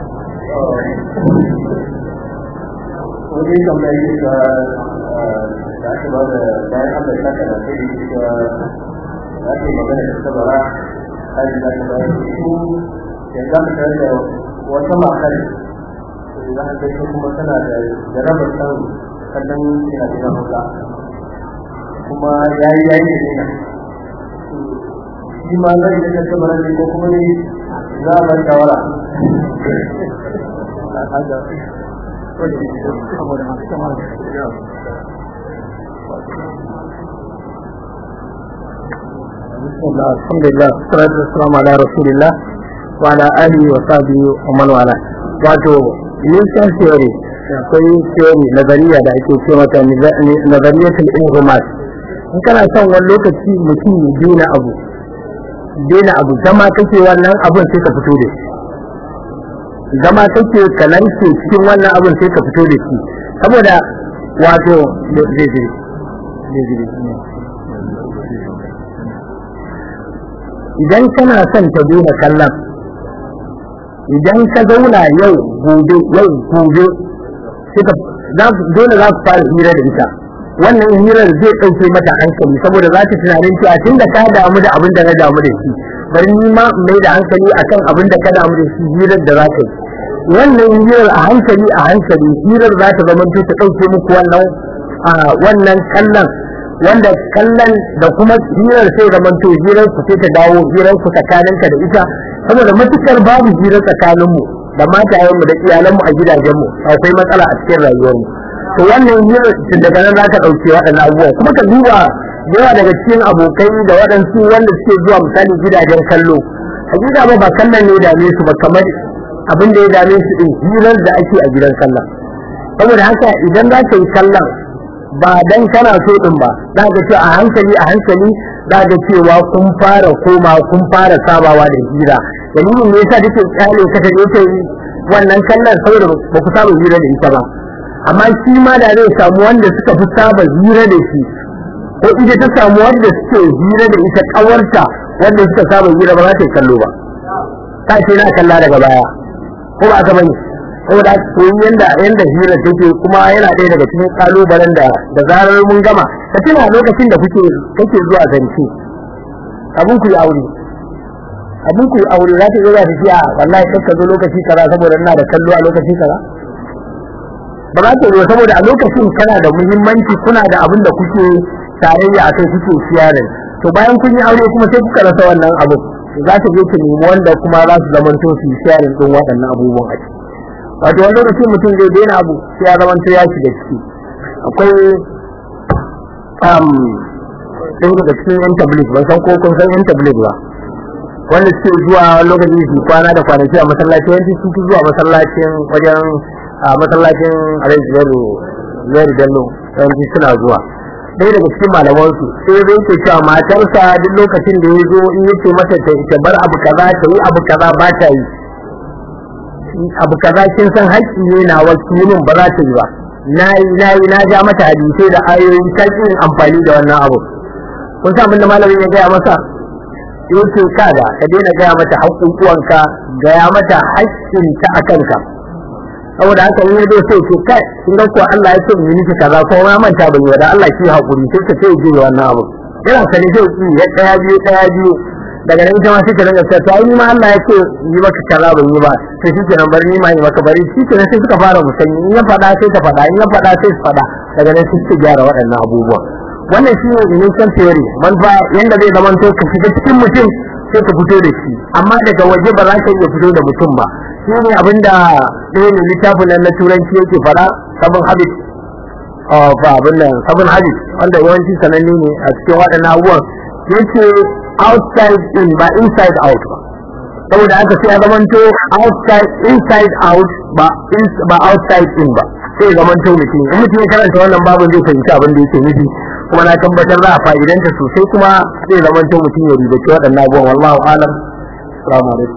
wani tambaya ne ga da aka ba da bayan Allah ya saka da kai da ake magana da sabara hali da ta bayar da su yanzu aka tare da wata matar da za a kai kuma tana da jarabar san kallon ina da hausa kuma ya yi ya yi ne shi ma zai da ta sabara ne ko kuma ne za a bar shawara بسم الله الحمد لله والصلاة والسلام على رسول الله وعلى آله وصحبه ومن والاه wato nisan theory akwai theory nazariya da ake ce mata nazariyatul inhumat in kana son wani lokaci mutum ya daina abu daina abu zama kake wannan abun sai ka fito da shi zama kake kalance cikin wannan abun sai ka fito da shi saboda wato zai zai idan kana son ta daina kallon idan ka zauna yau gobe yau gobe suka dole za ku fara hira da ita wannan hirar zai ɗauke mata hankali saboda za ta tunanin cewa tun da ka damu da abin da na damu da shi bari ni ma mai da hankali akan abin da ka damu da shi hirar da za ka yi wannan hirar a hankali a hankali hirar za ta zama ta ɗauke muku wannan wannan kallon wanda kallon da kuma hirar sai zaman to hirar ku sai ta dawo hirar ku tsakaninka da ita saboda matukar babu hirar tsakaninmu da matayenmu da iyalanmu a gidajenmu akwai matsala a cikin rayuwarmu to wannan hirar tun daga nan za ta ɗauke waɗannan abubuwa kuma ka duba yawa daga cikin abokai da waɗansu wanda suke zuwa misali gidajen kallo hakika ba ba kallon ne dame su ba kamar abin da ya dame su din hirar da ake a gidan kallon saboda haka idan za ka yi kallon ba dan kana so din ba za ka ce a hankali a hankali za ka cewa kun fara koma kun fara sabawa da hira dalilin ne yasa take kyale ka ta ce wannan kallon saboda ba ku saba hira da ita ba amma shi ma da zai samu wanda suka fi saba hira da shi ko ita ta samu wanda suke hira da ita kawarta wanda suka saba hira ba za ta yi kallo ba ta ce na kalla daga baya ko ba aka bane saboda koyi yanda yanda hira take kuma yana ɗaya daga cikin kalubalen da da zarar mun gama ka tuna lokacin da kuke kake zuwa zance abun ku yi aure abun ku yi aure za ta zo za ta ce a wallahi kai ka zo lokaci kaza saboda ina da kallo a lokaci kaza ba za ta zo saboda a lokacin kana da muhimmanci kuna da abin da kuke tarayya a kai kuke siyarin to bayan kun yi aure kuma sai kuka rasa wannan abu za ta je ta nemi wanda kuma za su zamanto su yi siyarin ɗin waɗannan abubuwan a ciki wato wani lokacin mutum zai daina abu sai ya zama ya shiga ciki akwai ɗin daga cikin yan tablik ban san ko kun san yan tablik ba wanda suke zuwa lokaci su kwana da kwanaki a masallaci yanzu su fi zuwa masallacin wajen a masallacin alhaji yaro yaro bello yanzu suna zuwa ɗaya daga cikin malamansu sai zai ke cewa matarsa duk lokacin da ya zo in yace mata ta bar abu kaza ta yi abu kaza ba ta yi abu kaza kin san haƙƙi ne na wakilin ba za ta yi ba na yi na yi na ja mata hadisai da ayoyi ta yin amfani da wannan abu kun san abin da malamin ya gaya masa yace kada ka daina gaya mata haƙƙuƙuwanka gaya mata haƙƙinta a kanka saboda haka in yazo sai ce kai kin ga ko Allah ya ce mu miki kaza ko ma manta ban yi da Allah ki hakuri sai ka sai ji wannan abu ina sani sai ki ya daya biyu daya biyu daga nan ita ma sai ka rinka cewa to ai ni ma Allah ya ce yi maka kaza ban yi ba sai shi kenan bari ni ma yi maka bari shi kenan sai suka fara musanyi in ya faɗa sai ka faɗa in ya faɗa sai su faɗa daga nan sai su gyara waɗannan abubuwa wannan shi ne initial theory man fa yanda zai zama to ka shiga cikin mutum sai ka fito da shi amma daga waje ba za ka iya fito da mutum ba shi ne abinda ɗaya ne littafin nan na turanci yake fara sabon habit of abin nan sabon habit wanda yawanci sananne ne a cikin waɗannan abubuwan yace outside in ba inside out ba saboda aka sai ya zamanto outside inside out ba ba outside in ba sai ya zamanto mutum in mutum ya karanta wannan babin zai fahimci abin da yake nufi kuma na tabbatar za a fa'idanta sosai kuma zai zamanto mutum ya ribaci waɗannan abubuwan wallahu alam assalamu alaikum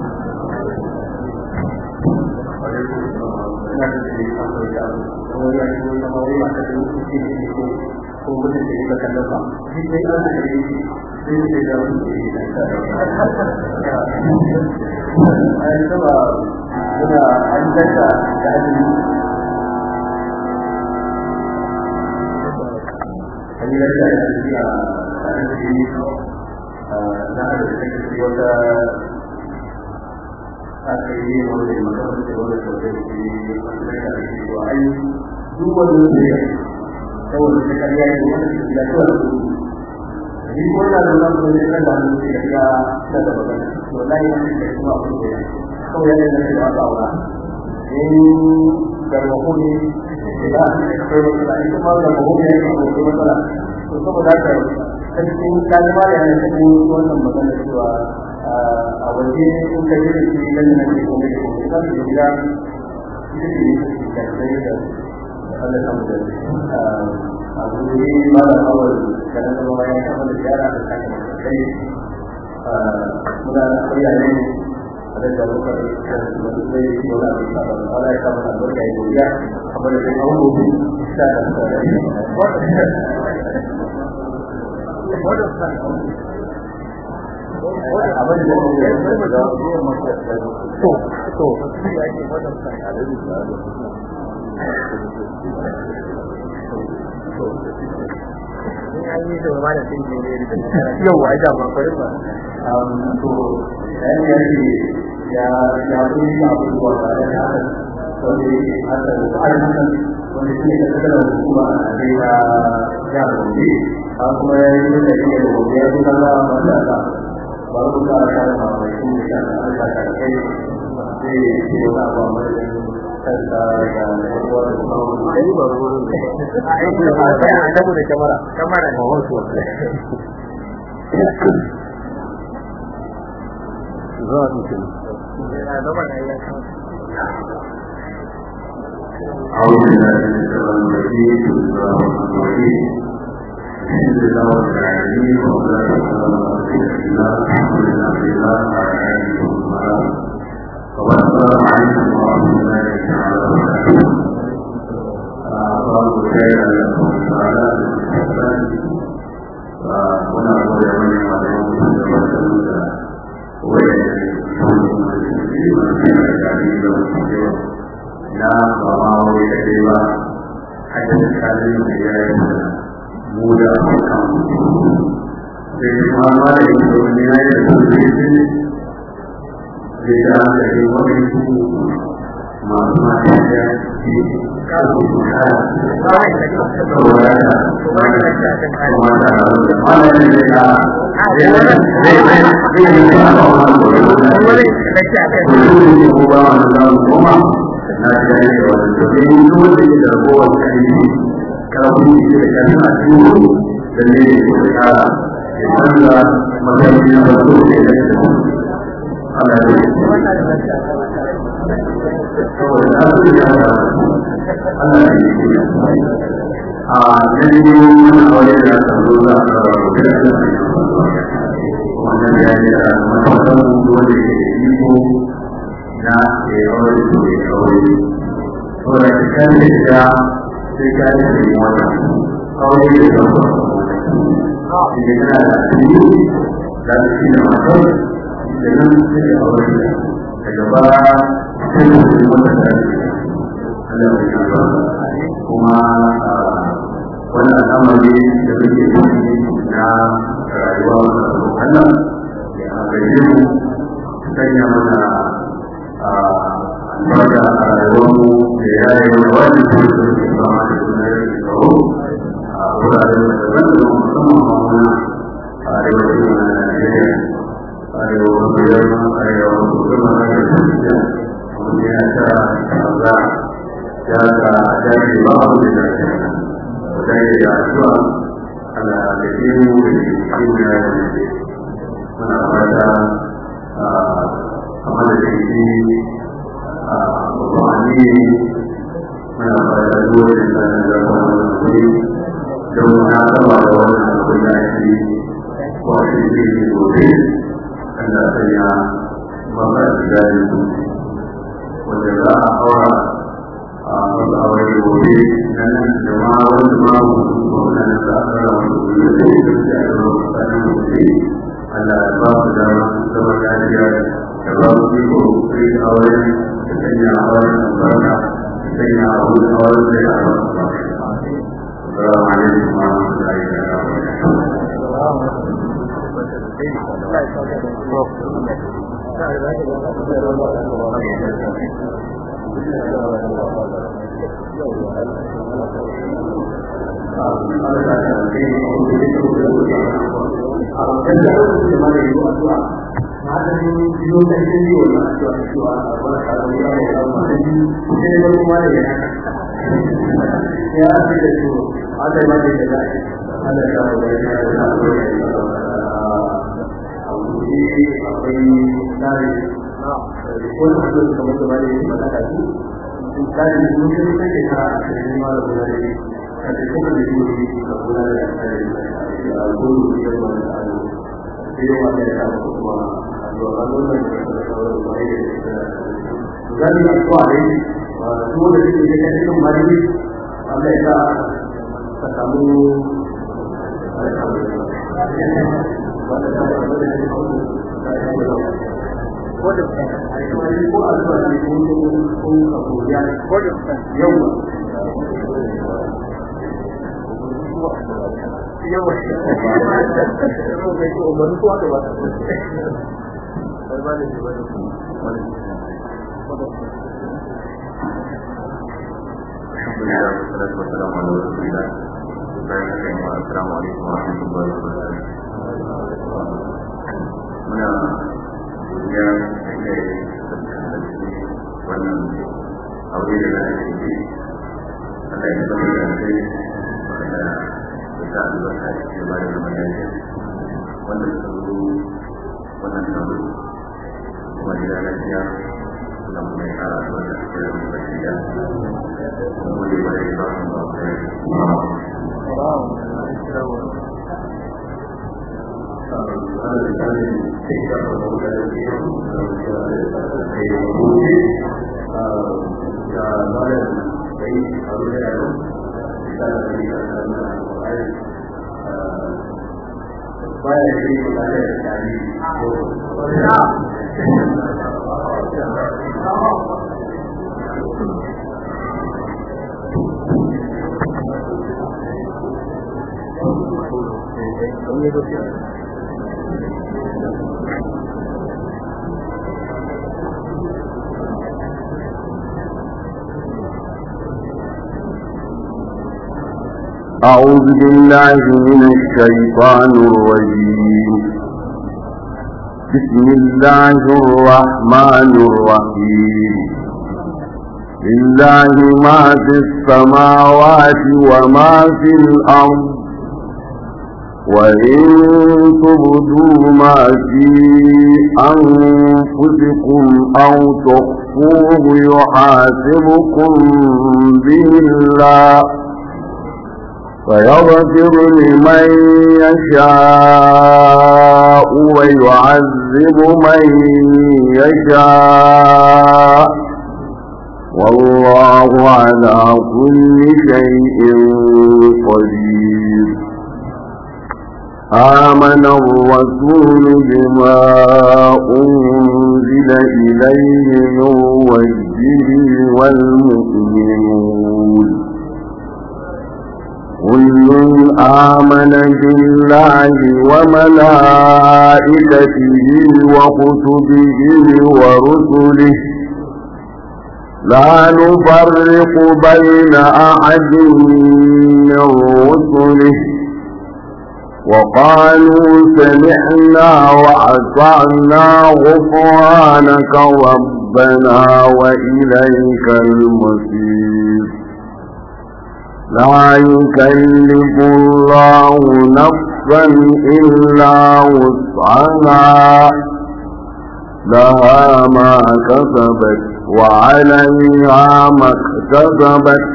aka yi wanda ya makamanta wanda ta zai ke wanda ya ke cewa ai duk wani wanda ya saboda ta karya ne wanda ta gida kawai da su ni ko na da zan zo ne kan da hannu ya ga ta da magana to da ya ce da kuma abu da kawai yana da shi da aura in garbaho ne da akwai matsala ita ma garbaho ne ya ke akwai matsala to saboda haka cikin kalma da yana cikin wannan magana cewa a waje in ka yi da shi nan nan ne kuma ne kuma za su gida ita ce ne da kai da Allah ta mu da a guri ma da awal da na zama ya kama da yara da kai da kai muna koya ne a da da muka da wani sai shi wala da ta ba wala ya kama da barka ya godiya kamar da an gobe da abin da ya da to to yau wa da ba kwarin ba to dan ya ce ya ya yi abubuwa da ya wanda yake haka da ayyukan wanda shi ne da kada hukuma a Najeriya ya rubuce a kuma ya yi da shi da gobe ya zuwa da wanda da ba ku ka ta da mai shi da Allah ta kai sai shi da ba mai kanta da wanda da kuma ai ba ruwan a aiki ba sai a dabu da kamera kamera ne wato zuwa mutum أعوذ بالله من الشيطان الرجيم بسم الله الرحمن الرحيم الحمد لله رب العالمين والصلاة والسلام على رسول الله محمد بن عبد الله وعلى آله وصحبه والسلام عليكم ورحمة الله تعالى وبركاته الله خير لكم تعالى بالإحسان ونعوذ من عليكم وسلم ويجب na ba ma wai da dai ba hada da kalin da ya yi mu da kan sai kuma ma da yin da wani ya yi da su da yi da ya da yi wani su masu mata da ke kasu su ka saboda da kuma da kuma da wani da ya zai zai zai zai yi da ba wani da wani da ko ba wani da kuma na gane da wani domin duk wanda ke da ragowar kalmi kafin shi da kalmi a cikin da ne ya kara ya canza matsayi na farko da ya da ana yi saboda na su ya da ana yi a yanzu wani aure da aka zo za a kara wannan ya yi da matakan dole da iko na ya yi aure da ya aure saboda ka kan da ya sai ka yi da yi wannan aure da ya zama idan kana da asiri za su shi da matar da nan sai ya aure da daga ba sai da su wannan da su Allah ya yi ba kuma wannan al'amari da muke yi na rayuwa wanda Allah ya gaje mu sanya mana albarka a rayuwarmu da ya yi wani wani da ya ke zama da suna ya ke kawo a wuraren da daban da musamman ma muna a arewacin na Najeriya arewa wasu yamma arewa wasu gama na da tafiya wani ya ta kaza ya ga jari ba abu da ya ke wajen ya addu'a ala da ke mu da ke cikin ya yi muna fata a madadin shi a babbanni muna fata dole da da wannan kuri don na saba da wannan abin da ake wasu ke yi gobe kana sanya maka da su wanda za a aura a wasu aure gobe nan da ma wani ma wannan da aka rawa da su da ya zama tsakanin gobe Allah ya ba su da zama lafiya da ba su iko sai aure da sanya auren albarka da sanya auren auren da ya ba su ba. Assalamu alaikum wa rahmatullahi wa zan yi addu'a ne su da suke da cikin mari Allah ya sa ka samu ko da ko addu'a ne ko ko ko ko ya ko da yau yau الحمد لله والصلاة والسلام على رسول الله السلام عليكم ورحمة الله وبركاته muna godiya da wannan aure da za a yi Allah ya zama da kai wanda ya sa albarka a cikin ba da zama lafiya wanda suka zo wannan taro kuma gida lafiya suna kuma ya kara albarka a cikin zama lafiya kuma da ba da ba su ba أعوذ بالله من الشيطان الرجيم بسم الله الرحمن الرحيم لله ما في السماوات وما في الأرض وإن تبدوا ما في أنفسكم أو تخفوه يحاسبكم به الله فيغفر لمن يشاء ويعذب من يشاء والله على كل شيء قدير آمن الرسول بما أنزل إليه من ربه والمؤمنون كل آمن بالله وملائكته وكتبه ورسله لا نفرق بين أحد من رسله وقالوا سمعنا وأطعنا غفرانك ربنا وإليك المصير لا يكلف الله نفسا إلا وسعها لها ما كسبت وعليها ما اكتسبت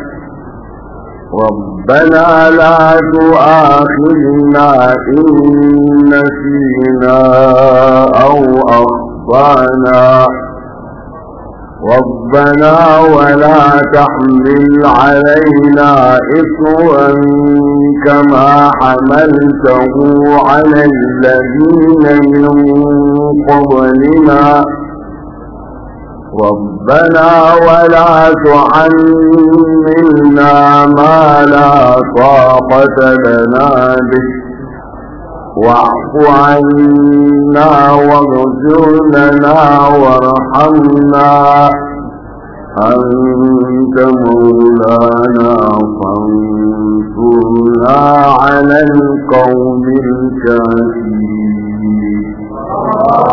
ربنا لا تؤاخذنا إن نسينا أو أخطأنا ربنا ولا تحمل علينا إصرا كما حملته على الذين من قبلنا ربنا ولا تحملنا ما لا طاقة لنا به واعف عنا واغفر لنا وارحمنا أنت مولانا فانصرنا على القوم الكافرين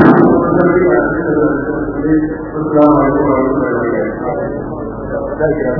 Thank you.